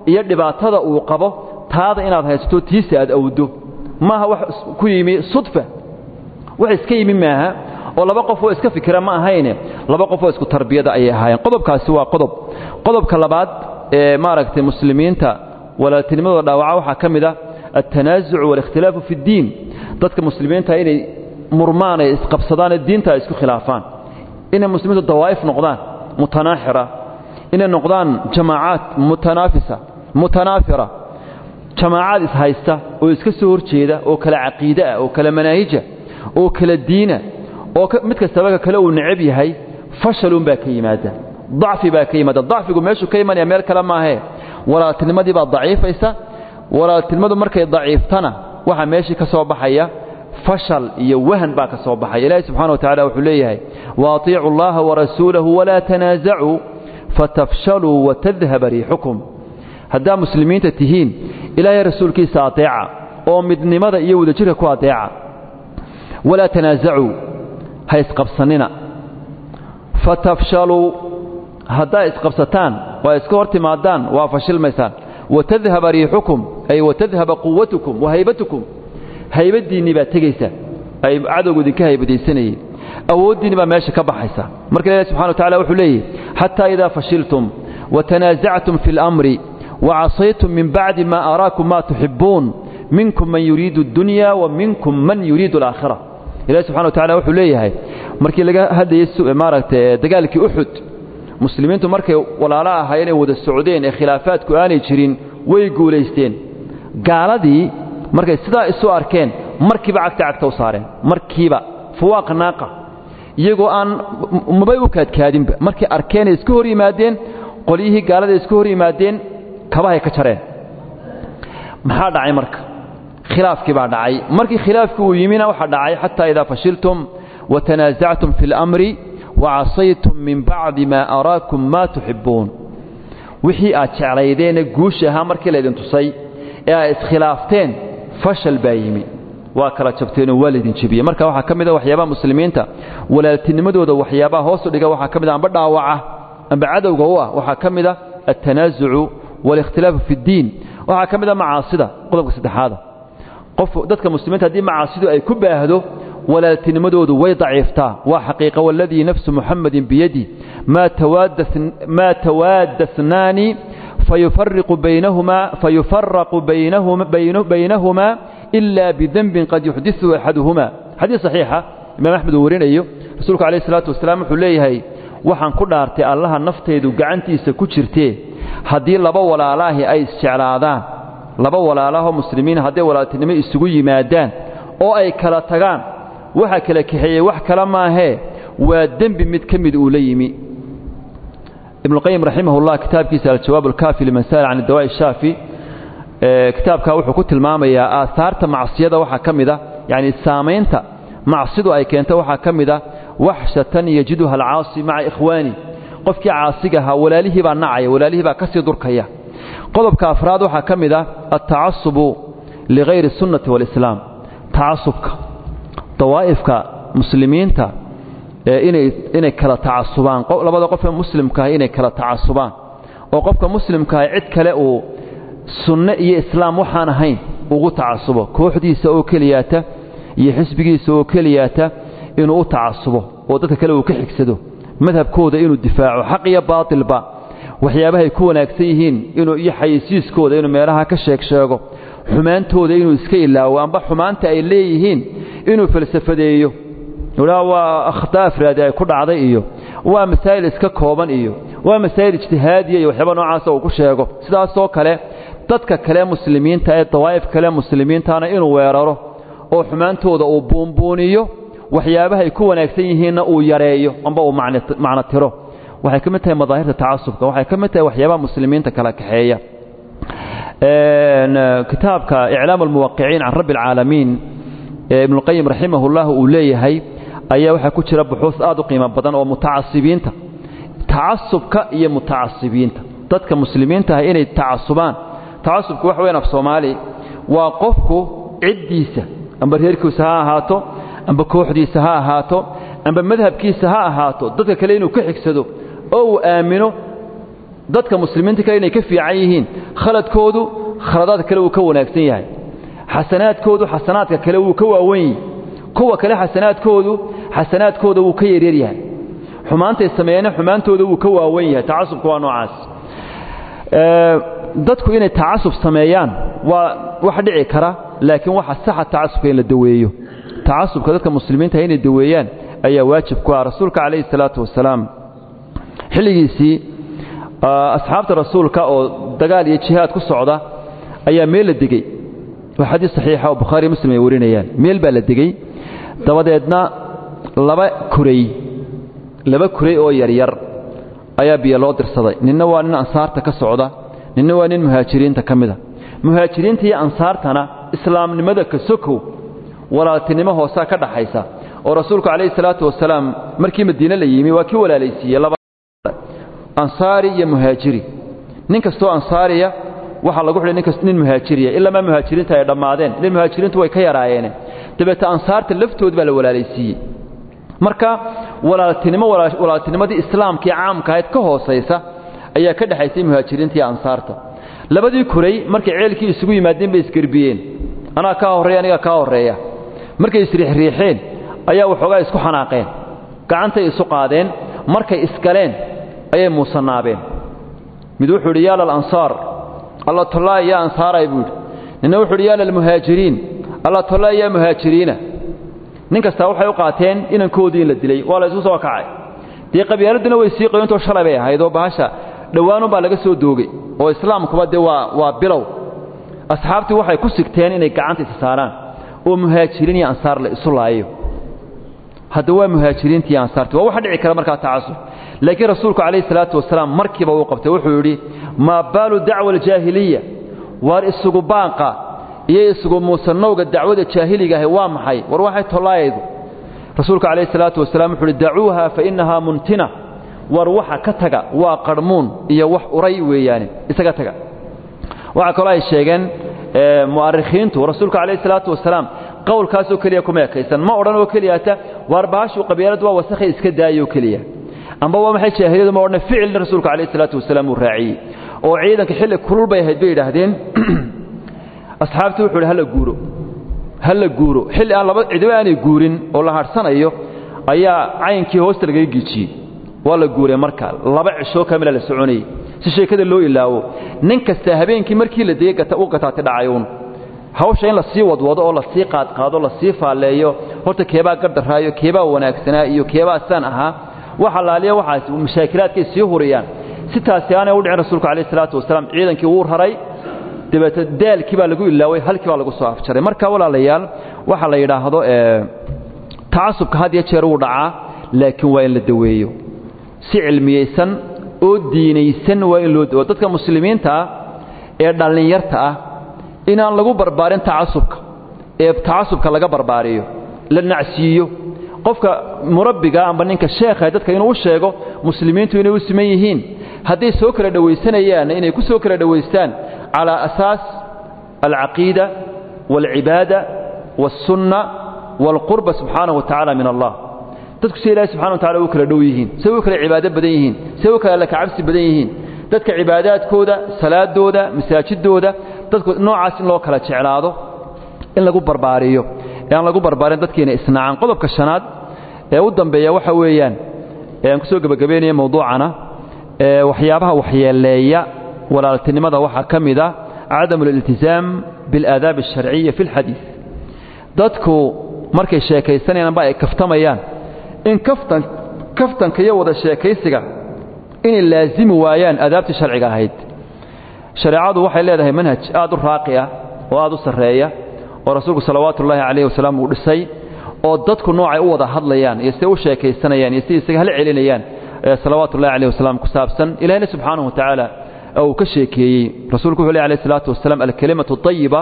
iyo dhibaatada uu qabo taada inaad haysato tiisa aad awdo maaha wax ku yimi sudfa wax iska yimi maaha oo laba qof oo iska fikira ma ahayne laba qof oo isku tarbiyada ayay ahaayeen qodobkaasi waa qodob qodobka labaad ee maaragtay muslimiinta walaaltinimadooda dhaawaca waxaa ka mid ah altanaasuc waalikhtilaafu fi ddiin dadka muslimiinta inay murmaan ay isqabsadaan ee diinta ay isku khilaafaan inay muslimiintu dawaa'if noqdaan mutanaaxira inay noqdaan jamaacaad mutanaafisa mutanaafira jamaacaad ishaysta oo iska soo horjeeda oo kala caqiide ah oo kala manaahija oo kala diina oo mid kastaba ka kale uu necab yahay fashalun baa ka yimaada dacfi baa ka yimaada dacfigu meeshuu ka imanaya meel kale maahee walaaltinimadii baa daciifaysa walaaltinimadu markay daciiftana waxaa meeshii ka soo baxaya fashal iyo wahan baa ka soo baxaya ilaahi subxana wa tacala wuxuu leeyahay waatiicu allaha warasuulahu walaa tanaasacuu fatafshaluu watadhaba riixukum haddaa muslimiinta tihiin ilaahay rasuulkiisa adeeca oo midnimada iyo wadajirka ku adeeca walaa tanaasacuu ha isqabsanina fatafshaluu haddaa isqabsataan waa iska hor timaadaan waa fashilmaysaan watadhaba riixukum ay watadhaba quwatukum wa haybatukum haybaddiinnii baa tegaysa ay cadowgu idinka haybadaysanayeen awooddiinni baa meesha ka baxaysa marka ilahi subxana wa tacala wuxuu leeyahy xataa idaa fashiltum watanaasactum fi اlamri wacasaytum min bacdi ma araakum ma tuxibbuun minkum man yuriidu اddunya wa minkum man yuriidu alaakhira ilahi subxana wa tacala wuxuu leeyahay markii laga hadlayey maaragtay dagaalkii uxud muslimiintu markay walaalo ahaayeen ay wada socdeen ee khilaafaadku aanay jirin way guulaysteen gaaladii markay sidaa isu arkeen markiiba cagta cagta u saareen markiiba fuwaaq naaqa iyagoo aan mabay u kaadkaadinba markay arkeen ay iska hor yimaadeen qolyihii gaalada iska hor yimaadeen kabahay ka jareen maxaa dhacay marka khilaafkii baa dhacay markii khilaafkii uu yimina waxaa dhacay xataa idaa fashiltum watanaasactum fi اlamri wacasaytum min bacdi maa araakum maa tuxibbuun wixii aad jeclaydeene guusha ahaa markii laydin tusay ee aad iskhilaafteen fashal baa yimi waa kala jabteenoo waa laydin jebiyey marka waxaa ka mid a waxyaabaha muslimiinta walaaltinimadooda waxyaabaha hoosu dhiga waxaa ka mid a amba dhaawaca amba cadowga u ah waxaa ka mid a altanaasucu waalikhtilaafu fi ddiin waxaa ka mid a macaasida qodobka saddexaada qof dadka muslimiinta haddii macaasidu ay ku baahdo walaaltinimadoodu way daciiftaa waa xaqiiqa waladii nafsu muxamadin biyadi maa tawaadasnaani fayufaraqu baynahumaa ila bidenbin qad yuxdiثu axaduhuma xadiis saxiixa imaam axmed uu warinayo rasuulku alayh الsalaatu wasalaam wuxuu leeyahay waxaan ku dhaartay allaha naftaydu gacantiisa ku jirtee haddii laba walaalaahi ay isjeclaadaan laba walaalahoo muslimiin hadday walaaltinimo isugu yimaadaan oo ay kala tagaan waxa kala kaxeeyey wax kale maahee waa dembi mid ka mid uu la yimi ibnuqayim raximah ullah kitaabkiisa aljawaab alkaafi liman sa'ala can dawaa'i shaafi kitaabkaa wuxuu ku tilmaamayaa aahaarta macsiyada waxaa ka mid a yacni saamaynta macsidu ay keento waxaa ka mid a waxshatan yajiduha alcaasi maca ikhwaani qofkii caasiga ahaa walaalihii baa nacaya walaalihii baa ka sii durkaya qodobka afraad waxaa ka mid a altacasubu ligayri sunnati waalislaam tacasubka dawaa'ifka muslimiinta inay kala tacasubaan labada qof ee muslimkaah inay kala tacasubaan oo qofka muslimkaah cid kale uu sunne iyo islaam waxaan ahayn ugu tacasubo kooxdiisa oo keliyaata iyo xisbigiisa oo keliyaata inuu u tacasubo oo dadka kale uu ka xigsado madhabkooda inuu difaaco xaq iyo baatilba waxyaabahay ku wanaagsan yihiin inuu iyo xayisiiskooda inuu meelaha ka sheeg sheego xumaantooda inuu iska ilaawo amba xumaanta ay leeyihiin inuu falsafadeeyo haa waa akhtaa afraadi ay ku dhacday iyo waa masaa'il iska kooban iyo waa masaa'il ijtihaadiya iyo waxyaaba noocaasa uu ku sheego sidaasoo kale dadka kale muslimiinta ee dawaa'if kale muslimiintana inuu weeraro oo xumaantooda uu buunbuuniyo waxyaabahay ku wanaagsan yihiinna uu yareeyo amba uu macno tiro waxay ka mid tahay madaahirta tacasubka waxay ka mid tahay waxyaabaha muslimiinta kala kaxeeya kitaabka iclaam almuwaqiciin can rabbi alcaalamiin ee ibnuqayim raximahullah uu leeyahay ayaa waxaa ku jira buxuus aad u qiimo badan oo mutacasibiinta tacasubka iyo mutacasibiinta dadka muslimiinta ah inay tacasubaan tacasubku wax weyn af soomaali waa qofku ciddiisa amba reerkiisa ha ahaato amba kooxdiisa ha ahaato amba madhabkiisa ha ahaato dadka kale inuu ka xigsado oo uu aamino dadka muslimiinta kale inay ka fiican yihiin khaladkoodu khaladaadka kale wuu ka wanaagsan yahay xasanaadkoodu xasanaadka kale wuu ka waawan yahay kuwa kale xasanaadkoodu xasanaadkooda wuu ka yaryar yahay xumaantay sameeyeen xumaantooda wuu ka waawan yahay tacasubka waa noocaas dadku inay tacasub sameeyaan waa wax dhici kara laakiin waxa saxa tacasubka in la daweeyo tacasubka dadka muslimiinta inay daweeyaan ayaa waajib ku ah rasuulka calayhi salaatu wasalaam xilligiisii asxaabta rasuulka oo dagaal iyo jihaad ku socda ayaa meel la degey waa xadiis saxiixa oo bukhaari muslim ay warinayaan meel baa la degey dabadeedna laba kuray laba kuray oo yaryar ayaa biyo loo dirsaday ninna waa nin ansaarta ka socda ninna waa nin muhaajiriinta ka mida muhaajiriinta iyo ansaartana islaamnimada ka sokow walaaltinimo hoosaa ka dhaxaysa oo rasuulku calayhi salaatu wasalaam markii madiine la yimi waa kii walaalaysiiyey laba ansaari iyo muhaajiri nin kastoo ansaariya waxaa lagu xidhay ninkas nin muhaajiriya ilamaa muhaajiriinta ay dhammaadeen ila muhaajiriintu way ka yaraayeene dabeete ansaarta laftood baa la walaalaysiiyey marka walaaltinimo walaaltinimadii islaamkii caamka ahayd ka hoosaysa ayaa ka dhexaysay muhaajiriinta iyo ansaarta labadii kuray markay ceelkii isugu yimaadeen bay isgerbiyeen anaa kaa horreeya anigaa kaa horreeya markay isriixriixeen ayaa waxoogaa isku xanaaqeen gacantay isu qaadeen markay isgaleen ayay muusanaabeen mid wuxuu idhi yaa lalansaar alla tollaay yaa ansaaray buu yidhi ninna wuxuu idhi yaa lalmuhaajiriin alla tollaay yaa muhaajiriina nin kastaa waxay u qaateen inankoodii in la dilay waa la isu soo kacay dee qabyaaladuna way sii qoyantoo shalay bay ahayd oo bahasha dhowaanunbaa laga soo doogay oo islaamkuba dee waa waa bilow asxaabtii waxay ku sigteen inay gacanta isa saaraan oo muhaajiriin iyo ansaar la isu laayo hadda waa muhaajiriinta iyo ansaarti waa waxa dhici kara markaa tacasub laakiin rasuulku calayhi salaatu wasalaam markiiba uu qabtay wuxuu yidhi maa baalu dacwa aljaahiliya waar isugu baanqa iyo isugu muusanowga dacwada jaahiliga ahi waa maxay war waxay tollaayaydu rasuulku calayhi salaatu wasalaam wuxuu uhi dacuuha fa innahaa muntina war waxa ka taga waa qarhmuun iyo wax uray weeyaane isaga taga waxaa kaloo ay sheegeen mu'arikhiintu rasuulku calayhi salaatu wasalaam qowlkaasoo keliya kuma ekaysan ma odhan oo keliyata waar baashu qabyaaladu waa wasakhay iska daayoo keliya amba waa maxay jaahiliyadu ma odhan ficilna rasuulku calayhi salaatu wasalaam uu raaciyey oo ciidanka xilli kulul bay ahayd bay yidhaahdeen asxaabtii wuxuu idhi hala guuro hala guuro xilli aan laba cidiba aanay guurin oo la hadhsanayo ayaa caynkii hoosta lagaga giijiyey waa la guuray marka laba cishoo kamila la soconayey si sheekada loo ilaawo nin kasta habeenkii markii la degey u gataati dhacayuun hawsha in la sii wadwado oo la sii qaadqaado la sii faalleeyo horta keebaa gardaraayo keebaa wanaagsanaa iyo keebaa saan ahaa wax allaaliya waxaas mashaakilaadkay sii huriyaan si taasi aanay u dhicin rasuulku calayhi salaatu wasalaam ciidankii wuu raray dabeete daalkii baa lagu ilaaway halkii baa lagu soo afjaray marka walaalayaal waxa la yidhaahdo tacasubka had iyo jeer wuu dhacaa laakiin waa in la daweeyo si cilmiyeysan oo diinaysan waa in loo dawo dadka muslimiinta ah ee dhallinyarta ah inaan lagu barbaarin tacasubka ee tacasubka laga barbaariyo la nacsiiyo qofka murabbiga amba ninka sheekha dadka inuu u sheego muslimiintu inay u siman yihiin hadday soo kala dhowaysanayaan inay ku soo kala dhowaystaan calaa asaas alcaqiida waalcibaada waalsunna waalqurba subxaanahu wa tacaala min allah dadku si ilahi subxana wa tacala u kala dhow yihiin say u kala cibaado badan yihiin say u kala lakacabsi badan yihiin dadka cibaadaadkooda salaadooda masaajidooda dadku noocaas in loo kala jeclaado in lagu barbaariyo ee aan lagu barbaarin dadkiina isnaacaan qodobka shanaad ee u dambeeya waxa weeyaan ee aan ku soo gebagabaynaya mawduucana ee waxyaabaha waxyeeleeya walaaltinimada waxaa ka mid a cadamu aliltizaam biاlaadaab alsharciya fi اlxadiid dadku markay sheekaysanayaan amba ay kaftamayaan in kaftan kaftanka iyo wada sheekaysiga inay laasimi waayaan aadaabtii sharciga ahayd shareecadu waxay leedahay manhaj aad u raaqi ah oo aad u sarreeya oo rasuulku salawaatu ullaahi calayhi wasalaam uu dhisay oo dadku noocay u wada hadlayaan iyo siday u sheekaysanayaan iyo siday isaga hal celinayaan salawaatu ullahi calayhi wasalaam ku saabsan ilahina subxaanahu wa tacaala uu ka sheekeeyey rasuulku wuxuu leh alayhi salaatu wasalaam alkalimatu tayiba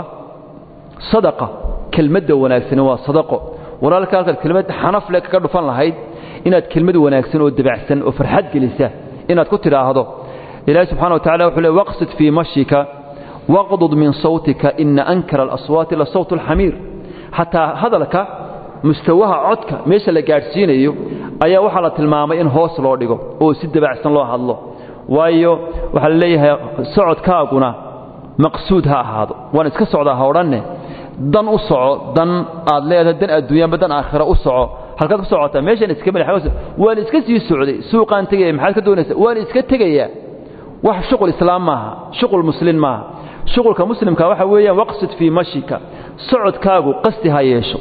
sadaqa kelmadda wanaagsani waa sadaqo walaalka halkaad kelmad xanaf le kaga dhufan lahayd inaad kelmad wanaagsan oo dabacsan oo farxad gelisa inaad ku tidhaahdo ilaahi subxana wa tacala wuxuu le waqsid fii mashika waqdud min sawtika ina ankara alaswaati la sawt alxamiir xataa hadalka mustawaha codka meesha la gaadhsiinayo ayaa waxaa la tilmaamay in hoos loo dhigo oo si dabacsan loo hadlo waayo waxaa la leeyahay socodkaaguna maqsuud ha ahaado waan iska socdaa ha odhanne dan u soco dan aad leedahay dan adduunyaanba dan aakhira u soco halkaad ku socotaa meeshaan iska madax waan iska sii socday suuqaan tegaya maxaad ka doonaysaa waan iska tegayaa wax shuqul islaam maaha shuqul muslin maaha shuqulka muslimka waxa weeyaan waqsid fii mashika socodkaagu qasti ha yeesho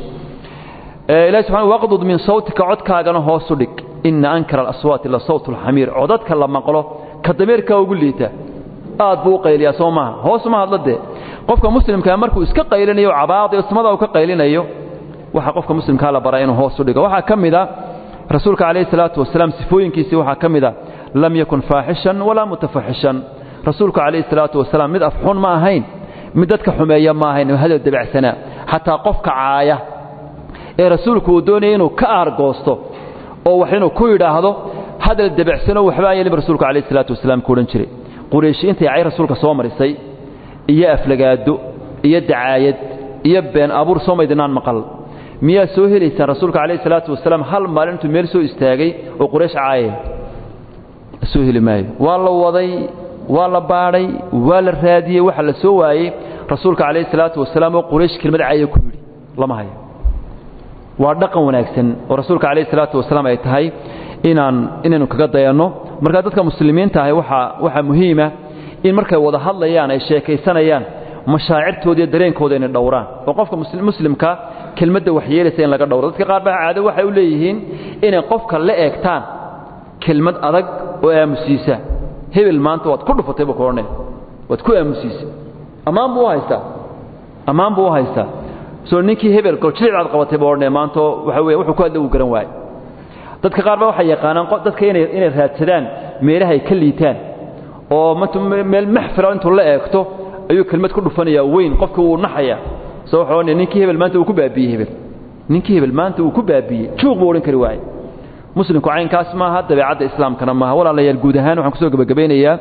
ilahi subxana waqdud min sawtika codkaagana hoosu dhig ina ankara alaswaati la sawt alxamiir codadka la maqlo ka dameerkaa ugu liita aad buu u qayliyaa soo maaha hoos ma hadla dee qofka muslimkaa markuu iska qaylinayo cabaadayo samada uu ka qaylinayo waxaa qofka muslimkaa la baraa inuu hoos u dhigo waxaa ka mid a rasuulka calayhi salaatu wasalaam sifooyinkiisii waxaa ka mid a lam yakun faaxishan walaa mutafaxishan rasuulku calayhi salaatu wasalaam mid afxun ma ahayn mid dadka xumeeya ma ahayn hadal dabacsanaa xataa qofka caaya ee rasuulku uu doonaya inuu ka aargoosto oo wax inuu ku yidhaahdo hadal dabacsano waxbaa yeelin rasuulku calayhi salaatu wasalaam ku odhan jiray qurayshi intay cay rasuulka soo marisay iyo aflagaado iyo dacaayad iyo been abuur soo maydinaan maqal miyaa soo helaysaan rasuulka calayhi salaatu wasalaam hal maalin intuu meel soo istaagay oo quraysh caayay soo heli maayo waa la waday waa la baadhay waa la raadiyey waxa la soo waayey rasuulka calayhi salaatu wasalaam oo quraysh kelmad caaya ku yidhi lama hayo waa dhaqan wanaagsan oo rasuulka calayhi salaatu wasalaam ay tahay inaan inaynu kaga dayanno markaa dadka muslimiinta ahi waxaa waxaa muhiima in markay wada hadlayaan ay sheekaysanayaan mashaacirtooda iyo dareenkooda inay dhowraan oo qofka muslimka kelmadda waxyeelaysa in laga dhowro dadka qaar baa caado waxay u leeyihiin inay qofka la eegtaan kelmad adag oo aamusiisa hebel maanta waad ku dhufatay buu kuodhanaya waad ku aamusiisa ammaan buu u haystaa ammaan buu u haystaa soo ninkii hebel goljilic baad qabatay buu odhanaya maanto waxa weeye wuxuu ku hadla uu garan waaye dadka qaar baa waxay yaqaanaan dadka inay inay raadsadaan meelaha ay ka liitaan oo meel maxfila intuu la eegto ayuu kelmad ku dhufanayaa weyn qofkii wuu naxaya soo wuxuu odhanaya ninkii hebel maanta uu ku baabiyey hebel ninkii hebel maanta uu ku baabiyey juuq buu odhan kari waaye muslimku caynkaas maaha dabeecadda islaamkana maaha walaalayaal guud ahaan waxaan kusoo gebagabeynayaa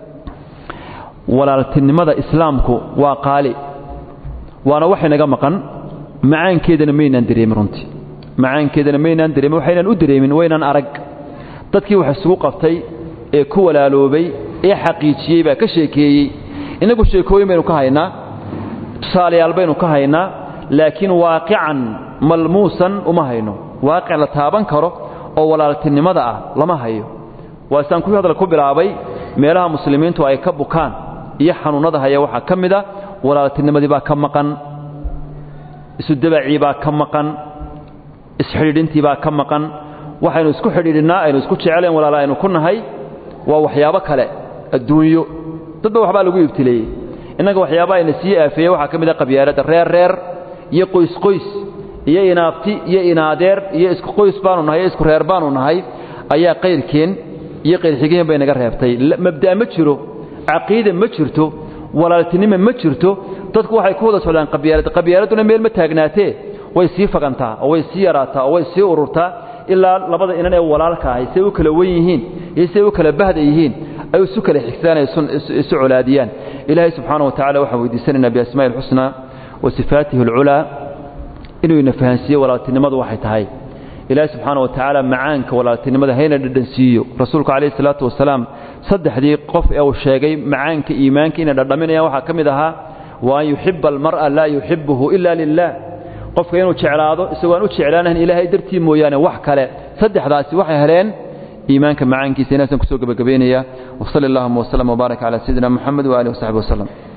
walaaltinimada islaamku waa qaali waana wax inaga maqan macaankeedana maynaan dareemin runtii macaankeedana maynaan dareemin waxaynaan u dareemin waynaan arag dadkii wax isugu qabtay ee ku walaaloobay ee xaqiijiyey baa ka sheekeeyey innagu sheekooyin baynu ka haynaa tusaalayaal baynu ka haynaa laakiin waaqican malmuusan uma hayno waaqic la taaban karo oo walaaltinimada ah lama hayo waa isaan kuwii hadal ku bilaabay meelaha muslimiintu ay ka bukaan iyo xanuunnada haya waxaa ka mid a walaaltinimadii baa ka maqan isudabacii baa ka maqan isxidhiidhintii baa ka maqan waxaynu isku xidhiidhinnaa aynu isku jecleen walaala aynu ku nahay waa waxyaabo kale adduunyo dadba waxbaa lagu ibtileeyey innaga waxyaabaa ayna sii aafeeye waxaa ka mid a qabyaaladda reer reer iyo qoysqoys iyo inaabti iyo inaadeer iyo isku qoys baanu nahay iyo isku reer baanu nahay ayaa qayrkeen iyo qayrxigeen bay naga reebtay mabda' ma jiro caqiida ma jirto walaaltinimo ma jirto dadku waxay ku wada socdaan qabyaalad qabyaaladuna meel ma taagnaatee way sii fagantaa oo way sii yaraataa oo way sii ururtaa ilaa labada inan ee walaalka ahay say u kala wen yihiin iyo say u kala bahda yihiin ay isu kala xigsadaan ay isu colaadiyaan ilaahay subxaana wa tacala waxaan weydiisanaynaa biasmaa'i alxusnaa wa sifaatihi alculaa inuu ina fahansiiyo walaaltinimadu waxay tahay ilaahay subxaana wa tacaala macaanka walaaltinimada hayna dhadhansiiyo rasuulku calayhi salaatu wasalaam saddexdii qof ee uu sheegay macaanka iimaanka inay dhadhaminayaan waxaa ka mid ahaa wa an yuxiba almar'a laa yuxibuhu ila lilah qofka inuu jeclaado isagoo aan u jeclaanahan ilaahay dartii mooyaane wax kale saddexdaasi waxay heleen iimaanka macaankiisa inaasaan kusoo gebagabaynayaa wasali allahuma wasllam wbaarak calaa sayidina moxamed waaalihi wasaxbi waslem